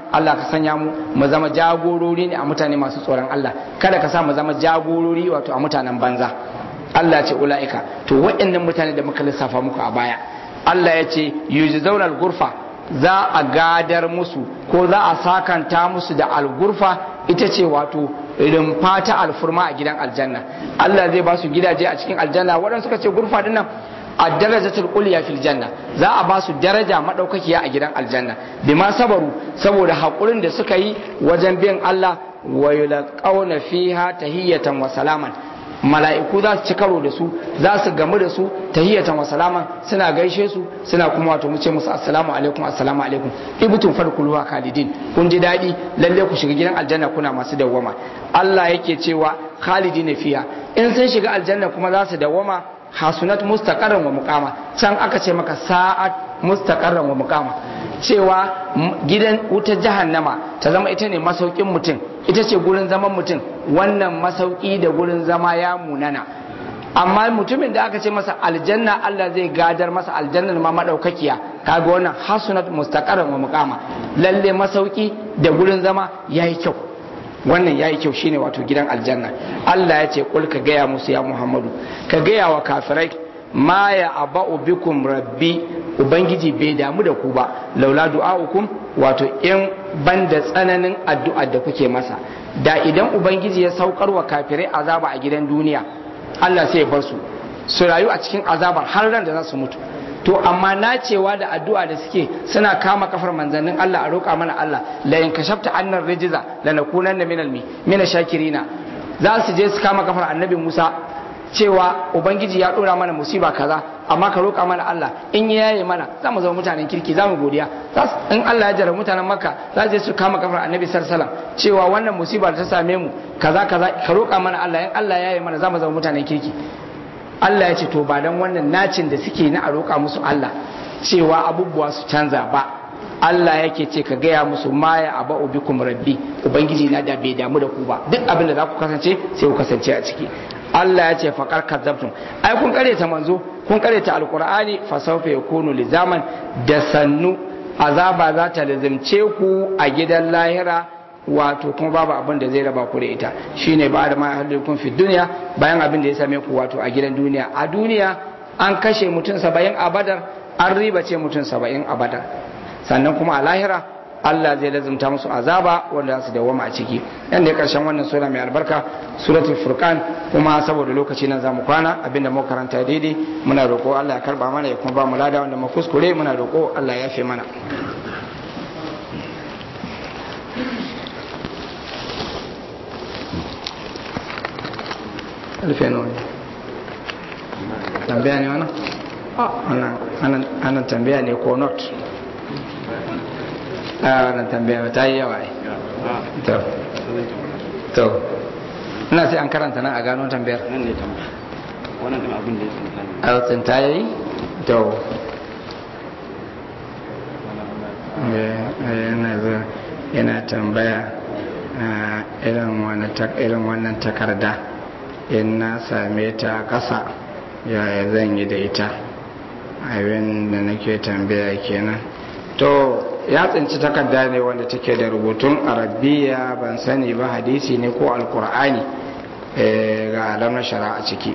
Allah ka sanya mu mu zama jagorori ne a mutane masu tsoron Allah kada ka sa mu zama jagorori wato a mutanen banza Allah ce ula'ika to waɗannan mutane da muka lissafa muku a baya Allah ya ce yujzauna al-ghurfa za a gadar musu ko za a sakanta musu da al-ghurfa ita ce wato rumfa ta alfurma a gidan aljanna Allah zai ba su gidaje a cikin aljanna waɗanda suka ce gurfa dinnan a darajatul ulya fil janna za a ba su daraja madaukakiya a gidan aljanna bima sabaru saboda hakurin da suka yi wajen bin Allah wa yulqauna fiha tahiyatan wa salaman mala'iku za su ci karo da su za su gamu da su tahiyatan wa salaman suna gaishe su suna kuma wato mu ce musu assalamu alaikum assalamu alaikum ibtum fadkhuluha khalidin kun ji dadi lalle ku shiga gidan aljanna kuna masu dawwama Allah yake cewa khalidina fiha in sun shiga aljanna kuma za su dawwama hasunat mustaqarran wa muqama can aka ce maka sa'at mustaqarran wa muqama cewa gidan wuta jahannama ta zama ita ne masaukin mutum ita ce gurin zaman mutum wannan masauki da gurin zama ya munana amma mutumin da aka ce masa aljanna Allah zai gadar masa aljannar ma madaukakiya kaga wannan hasunat mustaqarran wa muqama lalle masauki da gurin zama yayi kyau wannan yayi kyau shine wato gidan aljanna Allah ya ce kul ka gaya musu ya Muhammadu ka gaya wa kafirai ma ya aba'u bikum rabbi ubangiji bai damu da ku ba laula du'a'ukum wato in banda tsananin addu'a da kuke masa da idan ubangiji ya saukar wa kafirai azaba a gidan duniya Allah sai ya bar su su rayu a cikin azabar har ran da za su mutu to amma nacewa da addu'a da suke suna kama kafar manzannin Allah a roƙa mana Allah la in kashafta annar rijiza la nakunanna minal mi mina shakirina za su je su kama kafar annabi Musa cewa ubangiji ya dora mana musiba kaza amma ka roƙa mana Allah in ya yaye mana za mu zama mutanen kirki za mu godiya in Allah ya jara mutanen makka za su je su kama kafar annabi sallallahu cewa wannan musiba da ta same mu kaza kaza ka roƙa mana Allah in Allah ya yaye mana za mu zama mutanen kirki Allah ya ce to ba dan wannan nacin da suke na a roƙa musu Allah cewa abubuwa su canza ba Allah yake ce ka gaya musu ma ya aba ubikum rabbi ubangiji na da bai damu da ku ba duk abin da za ku kasance sai ku kasance a ciki Allah ya ce faqar kadzabtum ai kun ta manzo kun ta alqur'ani fa sawfa yakunu lizaman da sannu azaba za ta lazimce ku a gidan lahira wato kuma babu abin da zai raba ku da ita shine ba da ma halikun fi duniya bayan abin da ya same ku wato a gidan duniya a duniya an kashe mutum saba'in a badar an riba ce mutum saba'in a badar sannan kuma a lahira Allah zai lazumta musu azaba wanda za su dawama a ciki yan da ya karshen wannan sura mai albarka suratul furqan kuma saboda lokaci nan zamu kwana abinda mu karanta daidai muna roƙo Allah ya karba mana ya kuma ba mu lada wanda mu kuskure muna roƙo Allah ya yafe mana alfe nawa tambaya ne wannan ana tambaya ne ko not a wannan tambaya ta yi yawa to to ina sai an karanta nan a gano tambayar
nan ne tambaya wannan kan abin da ya tsinta ne
a tsinta yayi to yana tambaya irin wannan takarda in na same ta ƙasa yaya zan yi da ita abin da nake tambaya kenan to ya tsinci takarda ne wanda take da rubutun arabiya ban sani ba hadisi ne ko alkur'ani ga alamar shara a ciki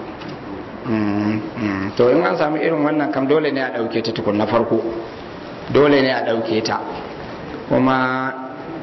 to in an sami irin wannan kam dole ne a ɗauke ta tukun na farko dole ne a ɗauke ta kuma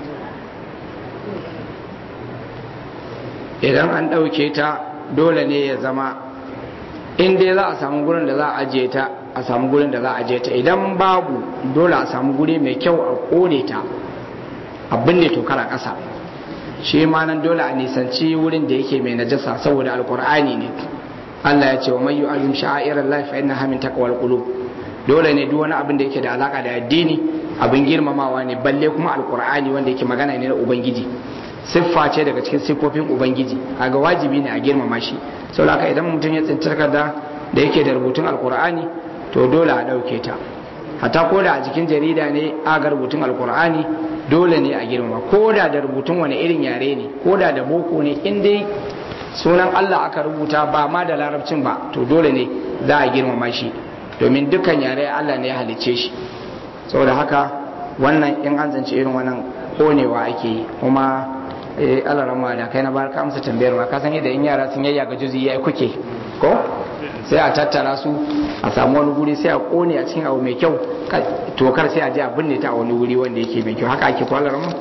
idan an ɗauke ta dole ne ya zama in dai za a samu gurin da za a ajiye ta a samu gurin da za a ajiye ta idan babu dole a samu guri mai kyau a kone ta a binne tokar a ƙasa shi ma nan dole a nisanci wurin da yake mai najasa saboda alkur'ani ne Allah ya ce wa mayu alim sha'irar lafi inna hamin taqwal qulub dole ne duk wani abin da yake da alaka da addini abin girmamawa ne balle kuma alkur'ani wanda yake magana ne na ubangiji siffa ce daga cikin siffofin ubangiji kaga wajibi ne a girmama shi saboda haka idan mutum ya tsinci takarda da yake da rubutun alkur'ani to dole a ɗauke ta hatta ko da a jikin jarida ne aga rubutun alkur'ani dole ne a girmama ko da da rubutun wani irin yare ne ko da da boko ne in dai sunan Allah aka rubuta ba ma da larabcin ba to dole ne za a girmama shi domin dukkan yare Allah ne ya halicce shi saboda haka wannan in an zance irin wannan konewa ake yi kuma eh alarama da kai na barka amsa tambayar ma ka san yadda in yara sun yayyaga juzi yayi kuke ko sai a tattara su a samu wani guri sai a kone a cikin abu mai kyau tokar sai a je a binne ta a wani wuri wanda yake mai kyau haka ake kwalar mu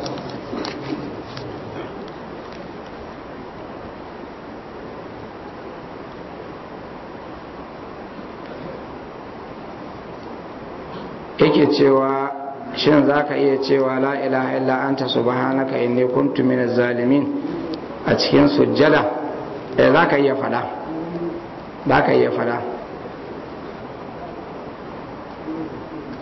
yake cewa shin za ka iya cewa la ilaha illa anta subhanaka inni kuntu minaz zalimin a cikin sujjada eh za ka iya fada za ka iya fada